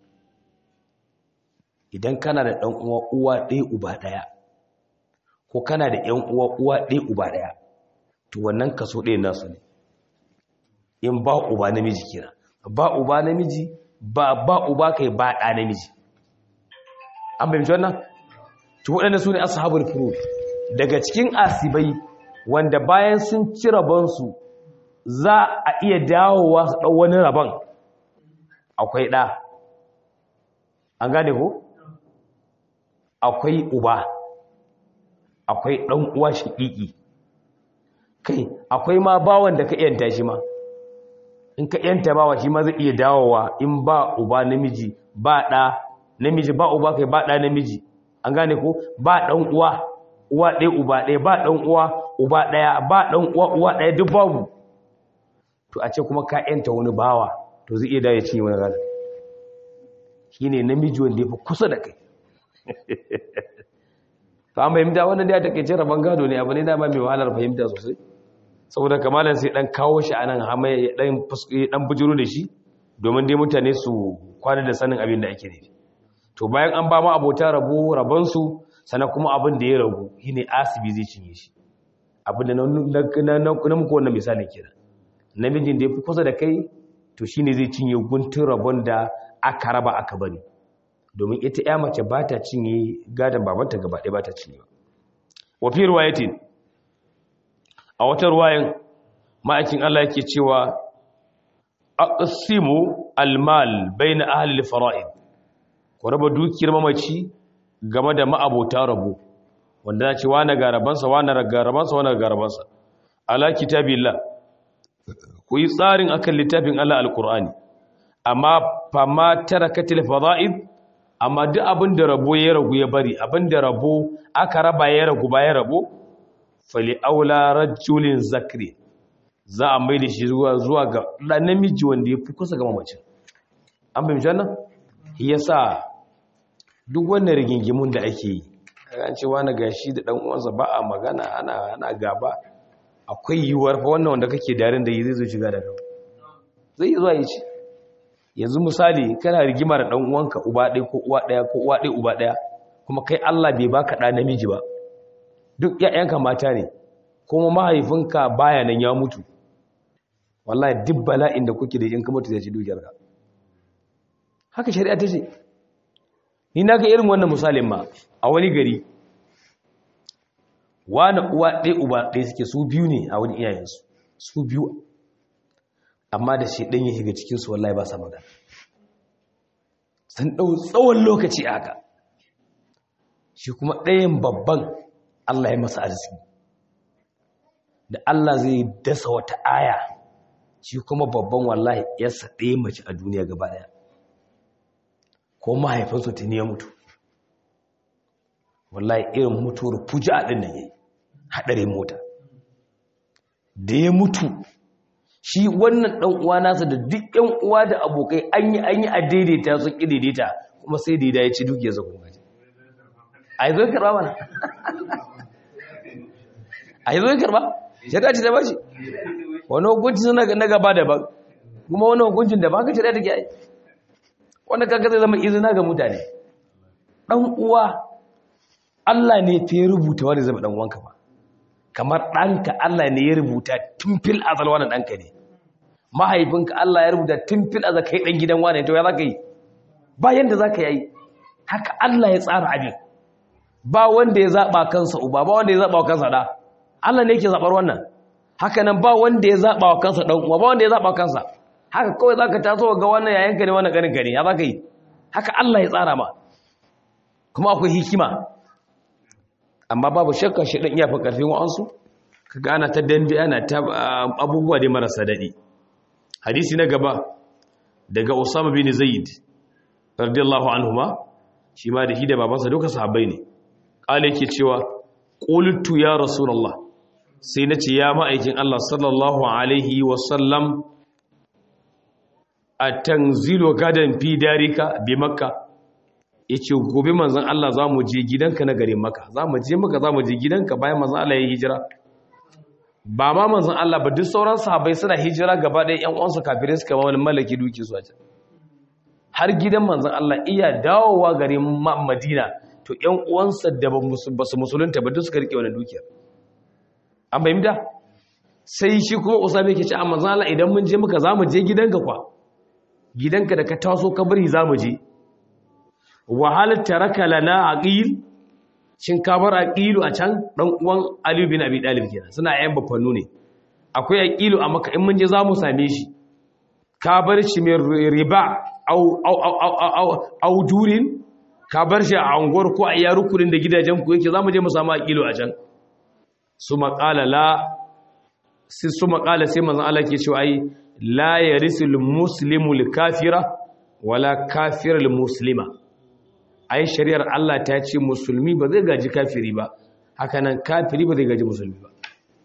idan kana da ɗan uwa uwa ɗaya uba ɗaya ko kana da ‘yan uwa uwa ɗaya uba ɗaya to wannan kaso ɗaya nasu ne in ba uba namiji kira ba uba namiji ba ba uba kai ba ɗa namiji an fahimci wannan to waɗanda su ne ashabul furud daga cikin asibai wanda bayan sun ci rabonsu za a iya dawowa su ɗau wani rabon akwai ɗa an gane ko akwai uba akwai ɗan uwa shiƙiƙi kai akwai ma bawan da ka yanta shi ma in ka yanta bawa shi ma zai iya dawowa in ba uba namiji ba ɗa namiji ba uba kai ba ɗa namiji an gane ko ba ɗan uwa uwa ɗaya uba ɗaya ba ɗan uwa uba ɗaya ba ɗan uwa uwa ɗaya duk babu to a ce kuma ka yanta wani bawa to zai iya dawo ya cinye wani gada shi ne namiji wanda ya fi kusa da kai to an fahimta wannan da ya take cin rabon gado ne abu ne dama mai wahalar fahimta sosai saboda kamalan sai dan kawo shi anan hama ya dan dan bujuru da shi domin dai mutane su kwana da sanin abin da ake nufi to bayan an ba ma abota rabo rabon su sannan kuma abin da ya ragu shine asibi zai cinye shi abin da na na muku wannan misalin kenan namijin da ya fi kusa da kai to shine zai cinye guntun rabon da aka raba aka bari domin ita ya mace ba ta cinye gadon babanta gaba ɗaya ba ta cinye ba wafi ruwayatin a wata ruwayan ma'aikin Allah yake cewa aqsimu almal baina ahli alfara'id ku raba dukiyar mamaci game da ma'abota rabo wanda ya ce wani garabansa wani garabansa wani garabansa ala kitabillah ku yi tsarin akan littafin Allah alqur'ani amma fama tarakatil fara'id amma duk abin da rabo ya ragu ya bari abin da rabo aka raba ya ragu ba ya rabo fali aula rajulin zakri za a mai da shi zuwa zuwa ga ɗan namiji wanda ya fi kusa ga mamacin an fahimci wannan yasa duk wannan rigingimun da ake yi an ce wani gashi da ɗan uwansa ba a magana ana ana gaba akwai yiwuwar fa wannan wanda kake darin da yi zai zo shiga da gaba zai yi zuwa yi ce yanzu misali kana rigima da dan uwanka uba ɗaya ko uwa ɗaya ko uwa ɗaya uba ɗaya kuma kai Allah bai baka ɗa namiji ba duk ƴaƴanka mata ne kuma mahaifinka baya nan ya mutu wallahi duk bala'in da kuke da in ka mutu zai ci dukiyarka haka shari'a ta ce ni na ga irin wannan misalin ma a wani gari wani uwa ɗaya uba ɗaya suke su biyu ne a wani iyayensu su biyu amma da shi ɗan ya shiga cikinsu wallahi ba sa magana sun ɗau tsawon lokaci a haka shi kuma ɗayan babban Allah ya masa arziki da Allah zai dasa wata aya shi kuma babban wallahi yarsa ɗaya mace a duniya gaba ɗaya ko mahaifinsu tuni ya mutu wallahi irin mutuwar fuja ɗin nan yayi haɗarin mota da ya mutu shi wannan ɗan uwa nasa da duk ɗan uwa da abokai an yi an yi a daidaita sun ƙi daidaita kuma sai daida ya ci duk ya zagon gaji a yi zo karɓa mana a yi zo karɓa ya dace da bashi wani hukunci suna na gaba daban kuma wani hukuncin da ba ka shirya take yi wanda kaga zai zama izina ga mutane ɗan uwa Allah ne ta yi rubuta wani zama ɗan uwanka ba kamar ɗanka Allah ne ya rubuta tun fil azal wani ɗanka ne mahaifinka Allah ya rubuta tun fil azal kai ɗan gidan wani to ya za ka yi ba yadda za ka yi haka Allah ya tsara abin ba wanda ya zaɓa kansa uba ba wanda ya zaɓa wa kansa ɗa Allah ne yake zaɓar wannan haka nan ba wanda ya zaɓa wa kansa ɗan uwa ba wanda ya zaɓa wa kansa haka kawai za ka taso ga wannan yayanka ne wannan ƙaninka ne ya za ka yi haka Allah ya tsara ma kuma akwai hikima amma babu shakka shi ɗan iya fi ƙarfin wa'ansu ka gana ta dambe ana ta abubuwa dai marasa daɗi hadisi na gaba daga usama bin zaid radiyallahu anhuma shi ma da shi da babansa duka sahabbai ne ƙala yake cewa qultu ya rasulullah sai nace ya ma'aikin Allah sallallahu alaihi wa sallam atanzilu gadan fi darika bi makka yace gobe manzon Allah zamu je gidanka na garin makka zamu je maka zamu je gidanka bayan manzon Allah ya hijira ba ma manzon Allah ba duk sauran sahabbai suna hijira gaba ɗaya ƴan uwansu kafirai suka ba wani malaki duki su a can har gidan manzon Allah iya dawowa garin Madina to ƴan uwansa da ba su musulunta ba duk suka rike wannan dukiyar an bayyana sai shi kuma Usama yake ce a manzon Allah idan mun je muka zamu je gidanka kwa gidanka da ka taso kabari zamu je wahal taraka lana aqil shin ka bar aqilu a can dan uwan Ali bin Abi Talib kenan suna ayyan bafannu ne akwai aqilu a maka in mun je zamu same shi ka bar shi mai riba au au au au au durin ka bar shi a anguwar ko a yarukurin da gidajen ku yake zamu je mu samu aqilu a can su maqala la sai su maqala sai manzon Allah ke cewa ai la yarisul muslimu kafira wala kafirul muslima ai shari'ar Allah ta ce musulmi ba zai gaji kafiri ba hakanan kafiri ba zai gaji musulmi ba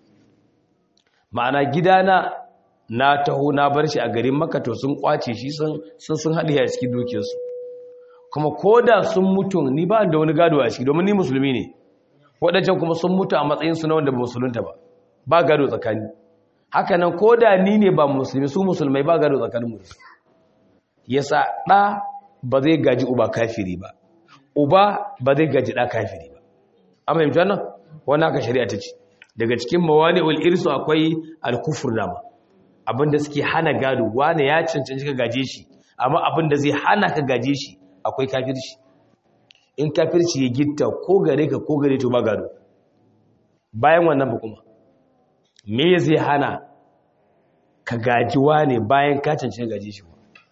ma'ana gidana na taho na bar shi a garin maka to sun kwace shi sun sun haɗe a cikin dukiyarsu kuma ko da sun mutu ni ba da wani gado a ciki domin ni musulmi ne waɗancan kuma sun mutu a matsayinsu na wanda ba musulunta ba ba gado tsakani hakanan ko da ni ne ba musulmi su musulmai ba gado tsakanin musu yasa ɗa ba zai gaji uba kafiri ba uba ba zai gaji ɗa kafiri ba an fahimci wannan wani haka shari'a ta ce daga cikin mawani ul irsu akwai alkufur nama abinda suke hana gado wani ya cancanci ka gaje shi amma abinda zai hana ka gaje shi akwai kafirci in kafirci ya gitta ko gare ka ko gare to ba gado bayan wannan ba kuma me zai hana ka gaji wane bayan ka cancanci ka gaje shi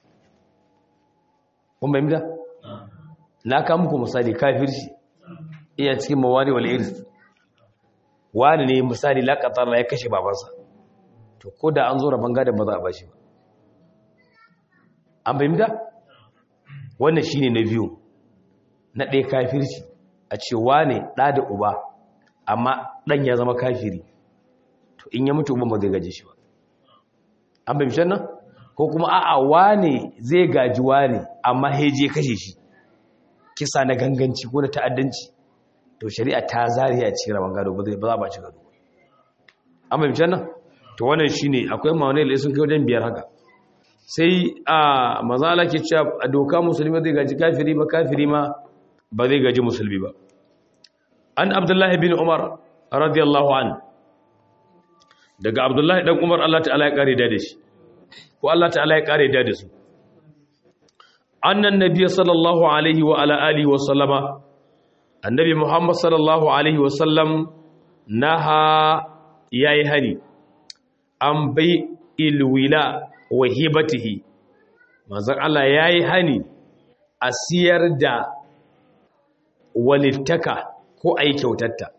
kun bayyana na ka muku misali kafirci iya cikin mawani wal irs wani ne misali laqatar ya kashe babansa to ko da an zo rabon gadon ba za a bashi ba an fahimta wannan shine na biyu na ɗaya kafirci a ce wane ɗa da uba amma ɗan ya zama kafiri to in ya mutu uban ba zai gaji shi ba an fahimci nan ko kuma a'a wane zai gaji wane amma heje kashe shi kisa na ganganci ko na ta'addanci to shari'a ta zariya ce rabon gado ba zai ba za ba ci gado an fahimci nan to wannan shine akwai mawane da sun kai wajen biyar haka sai a mazala ke cewa a doka musulmi zai gaji kafiri ba kafiri ma ba zai gaji musulmi ba an abdullahi bin umar radiyallahu an daga abdullahi dan umar Allah ta'ala ya kare da shi ko Allah ta'ala ya kare da su annan nabiy sallallahu alaihi wa ala alihi wa sallama annabi muhammad sallallahu alaihi wa sallam naha yayi hani an bai ilwila wa hibatihi manzon Allah yayi hani a siyar da walittaka ko ayi kyautatta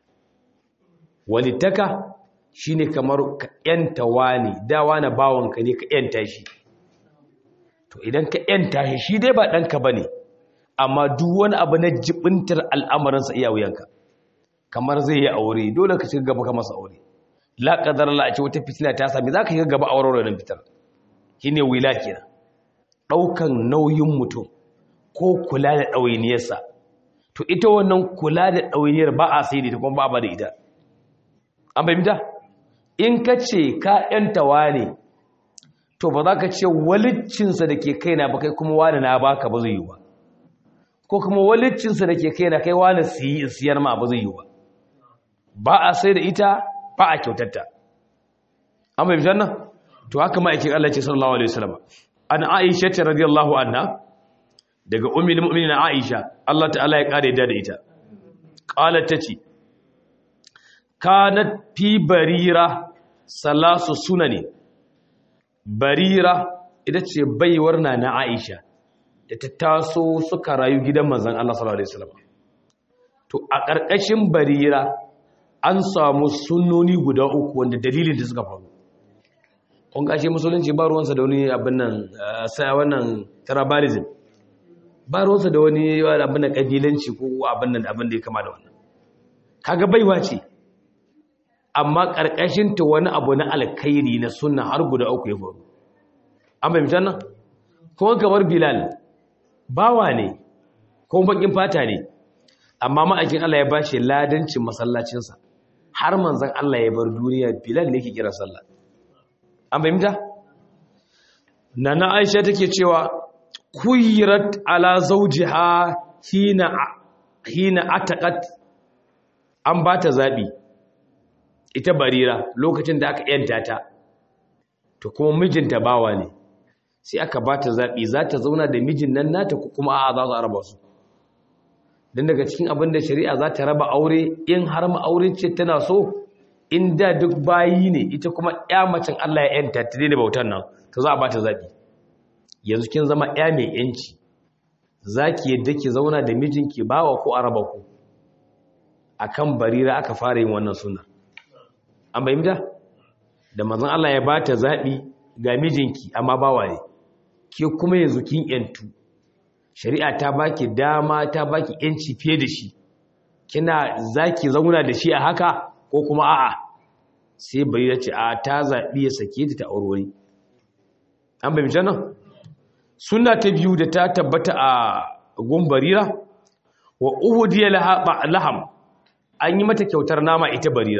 walittaka shine kamar ka yanta wani da wani bawanka ne ka yanta shi to idan ka yanta shi shi dai ba ɗanka ba ne amma duk wani abu na jibintar al'amuransa iya wuyanka kamar zai yi aure dole ka shiga gaba ka masa aure la kadar la a ce wata fitina ta sami za ka shiga gaba auren nan fitar shi ne wila kenan ɗaukan nauyin mutum ko kula da ɗawainiyarsa to ita wannan kula da ɗawainiyar ba a sai da ita kuma ba a ba da ita an fahimta in ka ce ka ‘yantawa ne to ba za ka ce walicinsa da ke kaina ba kai kuma wani na baka ba zai yi ba ko kuma walicinsa da ke kaina kai wani siyar ma ba zai yi ba ba a sai da ita ba a kyautatta an bai fitar nan to haka ma'aikin Allah ce sallallahu alaihi wasallam an Aisha ta radiyallahu anha daga ummul mu'minin Aisha Allah ta'ala ya kare da ita qalat tace kanat fi barira salasu sunani barira ita ce baiwar na na Aisha da ta taso suka rayu gidan manzon Allah sallallahu alaihi wasallam to a ƙarƙashin barira an samu sunnoni guda uku wanda dalilin da suka faru kun kashe musulunci ba ruwansa da wani abin nan sai wannan tribalism ba ruwansa da wani abin nan kabilanci ko abin nan abin da ya kama da wannan kaga baiwa ce amma karkashin ta wani abu na alkhairi na sunna har guda uku ya faru an fahimta nan kuma kamar bilal bawa ne ko bakin fata ne amma ma'aikin Allah ya bashi ladancin masallacinsa har manzon Allah ya bar duniya bilal ne ke kira sallah an fahimta nana aisha take cewa kuyirat ala zawjiha hina hina ataqat an bata zabi ita barira lokacin da aka yanta ta to kuma mijinta bawa ne sai aka bata zabi za ta zauna da mijin nan nata ko kuma a'a za su araba su dan daga cikin abin da shari'a za ta raba aure in har ma aure ce tana so in da duk bayi ne ita kuma ya macen Allah ya yanta ta da bautan nan to za a bata zabi yanzu kin zama ya mai yanci zaki yadda ki zauna da mijinki bawa ko araba ku akan barira aka fara yin wannan sunna an bayyana da manzon Allah ya bata zabi ga mijinki amma bawa ne ke kuma yanzu kin yantu shari'a ta baki dama ta baki yanci fiye da shi kina zaki zauna da shi a haka ko kuma a'a sai bai ya ce a ta zaɓi ya sake ta ta aurori an bai mice nan suna ta biyu da ta tabbata a gumbarira wa uhudiyar laham an yi mata kyautar nama ita barira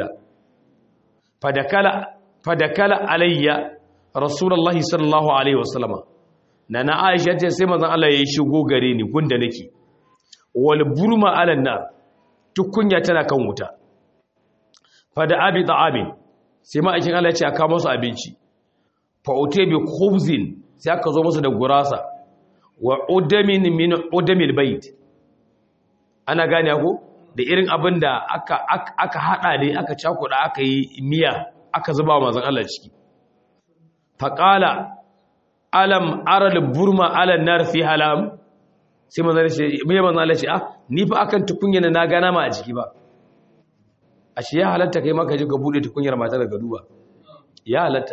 fadakala alayya rasulullahi sallallahu alaihi wasallama na na aisha ce sai mazan Allah ya shigo gare ni gunda nake wal burma alan nar tukunya tana kan wuta fada abi ta'amin sai ma'aikin Allah ya ce a kawo musu abinci fa ute bi khubzin sai aka zo musu da gurasa wa udamin min udamil bait ana gane ko da irin abin da aka aka hada ne aka cakuda aka yi miya aka zuba wa manzon Allah ciki fa qala alam aral burma ala nar fi halam sai manzon Allah ya ce me manzon Allah ya ce ah ni fa akan tukunya na gana ma a ciki ba ashe ya halatta kai maka ji ka bude tukunyar matar ga duba ya halatta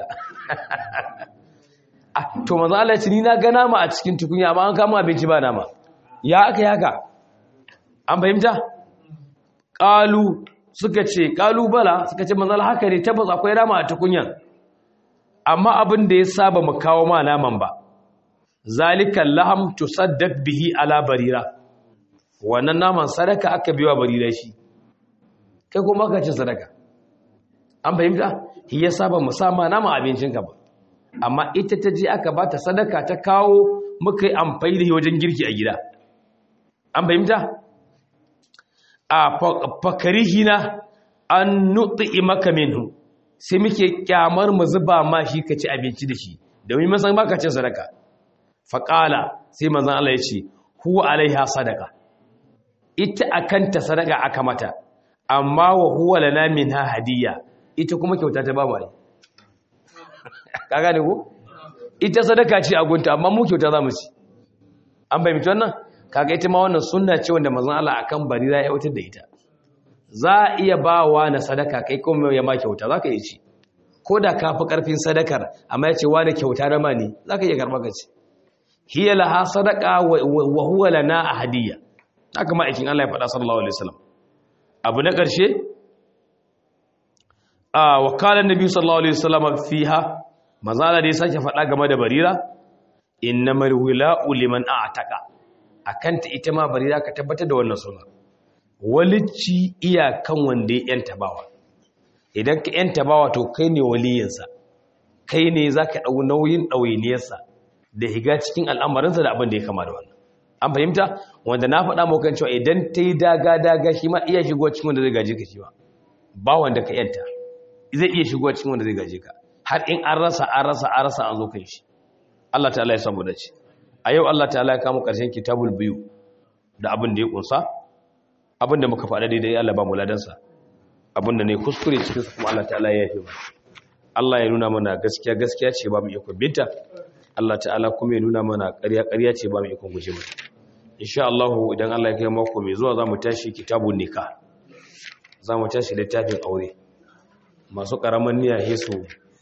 to manzo Allah ce ni na ga nama a cikin tukunya amma an kama abinci ba nama ya aka yi haka an fahimta qalu suka ce qalu bala suka ce manzo Allah haka ne tabbas akwai nama a tukunyan amma abin da ya saba mu kawo ma naman ba zalikal laham tusaddaq bihi ala barira wannan naman sadaka aka biwa barira shi kai kuma ka ci sadaka an fahimta shi ya saba musamman nama abincinka ba amma ita ta je aka bata sadaka ta kawo muka yi amfani da wajen girki a gida an fahimta a fakarihina an nutsi maka minhu sai muke kyamar mu zuba ma shi ka ci abinci da shi domin masan baka cin sadaka faƙala sai manzan Allah ya ce huwa alaiha sadaka ita akanta sadaka aka mata amma wa huwa lana minha hadiyya ita kuma kyauta ta ba mu ai ka gane ko ita sadaka ce a gunta amma mu kyauta za mu ci an fahimci wannan kaga ita ma wannan sunna ce wanda manzon Allah akan barira ya wutar da ita za a iya bawa na sadaka kai kuma ya ma kyauta zaka iya ci ko da ka fi karfin sadakar amma ya ce wa da kyauta na mani zaka iya karɓa ka ci hiya laha sadaqa wa huwa lana ahadiyya haka ma aikin Allah ya faɗa sallallahu alaihi wasallam abu na ƙarshe a wakalan nabi sallallahu alaihi wasallam fiha mazala da ya sake faɗa game da barira innamal wila'u liman a'taqa akanta ita ma barira ka tabbatar da wannan sunna walici iyakan wanda ya yanta bawa idan ka yanta bawa to kai ne waliyinsa kai ne zaka dau nauyin ɗawainiyarsa da higa cikin al'amarinsa da abin da ya kama da wannan an fahimta wanda na faɗa maka cewa idan ta yi daga-daga shi ma iya shigo cikin wanda zai gaje ka shi ba ba wanda ka yanta zai iya shigo cikin wanda zai gaje ka har in an rasa an rasa an rasa an zo kan shi Allah ta'ala ya samu dace a yau Allah ta'ala ya kama ƙarshen kitabul biyu da abin da ya kunsa abin da muka faɗa daidai Allah ba mu ladansa abin da ne kuskure cikin su kuma Allah ta'ala ya yafe mu Allah ya nuna mana gaskiya gaskiya ce ba mu iya binta Allah ta'ala kuma ya nuna mana ƙarya ƙarya ce ba mu iya guje mata insha Allah idan Allah ya kai mako mai zuwa zamu tashi kitabun nikah zamu tashi littafin aure masu karaman niyya hesu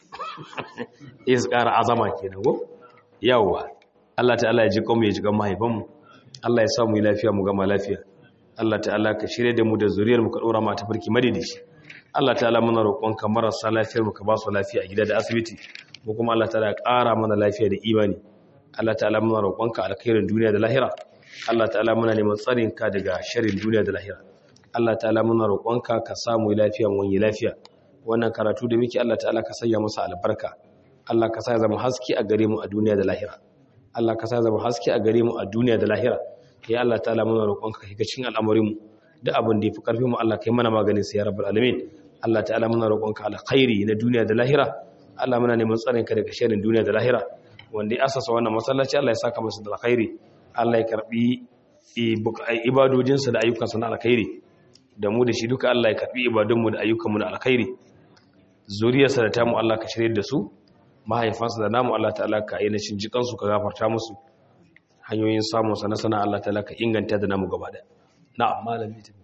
is ƙara azama kenan go yawa Allah ta'ala ya ji kanmu ya ji kan mahaifanmu Allah ya sa mu lafiya mu gama lafiya Allah ta'ala ka shirye da mu da zuriyar mu ka dora mu ta farki madadishi Allah ta'ala muna roƙonka marasa lafiyar mu ka ba su lafiya a gida da asibiti mu kuma Allah ta'ala ya ƙara mana lafiya da imani Allah ta'ala muna roƙonka alkhairin duniya da lahira Allah ta'ala muna neman tsarin ka daga sharrin duniya da lahira Allah ta'ala muna roƙonka ka samu lafiya mu wani lafiya wannan karatu da muke Allah ta'ala ka sanya masa albarka Allah ka sa zama haske a gare mu a duniya da lahira Allah ka sa zama haske a gare mu a duniya da lahira ya Allah ta'ala muna roƙonka ka shiga cikin al'amarin mu duk abin da yafi karfin mu Allah kai mana maganin sa ya rabbul alamin Allah ta'ala muna roƙonka alkhairi na duniya da lahira Allah muna neman tsarin ka daga sharrin duniya da lahira wanda ya asasa wannan masallaci Allah ya saka masa da alkhairi Allah ya karbi ibadojinsa da ayyukansa na alkhairi da mu da shi duka Allah ya karbi ibadunmu da ayyukanmu na alkhairi zuriyarsa da tamu Allah ka shirye da su mahaifansa da namu Allah ta'ala ka ainihin jikansu ka gafarta musu hanyoyin samun sana sana Allah ta'ala ka inganta da namu gaba da na'am malami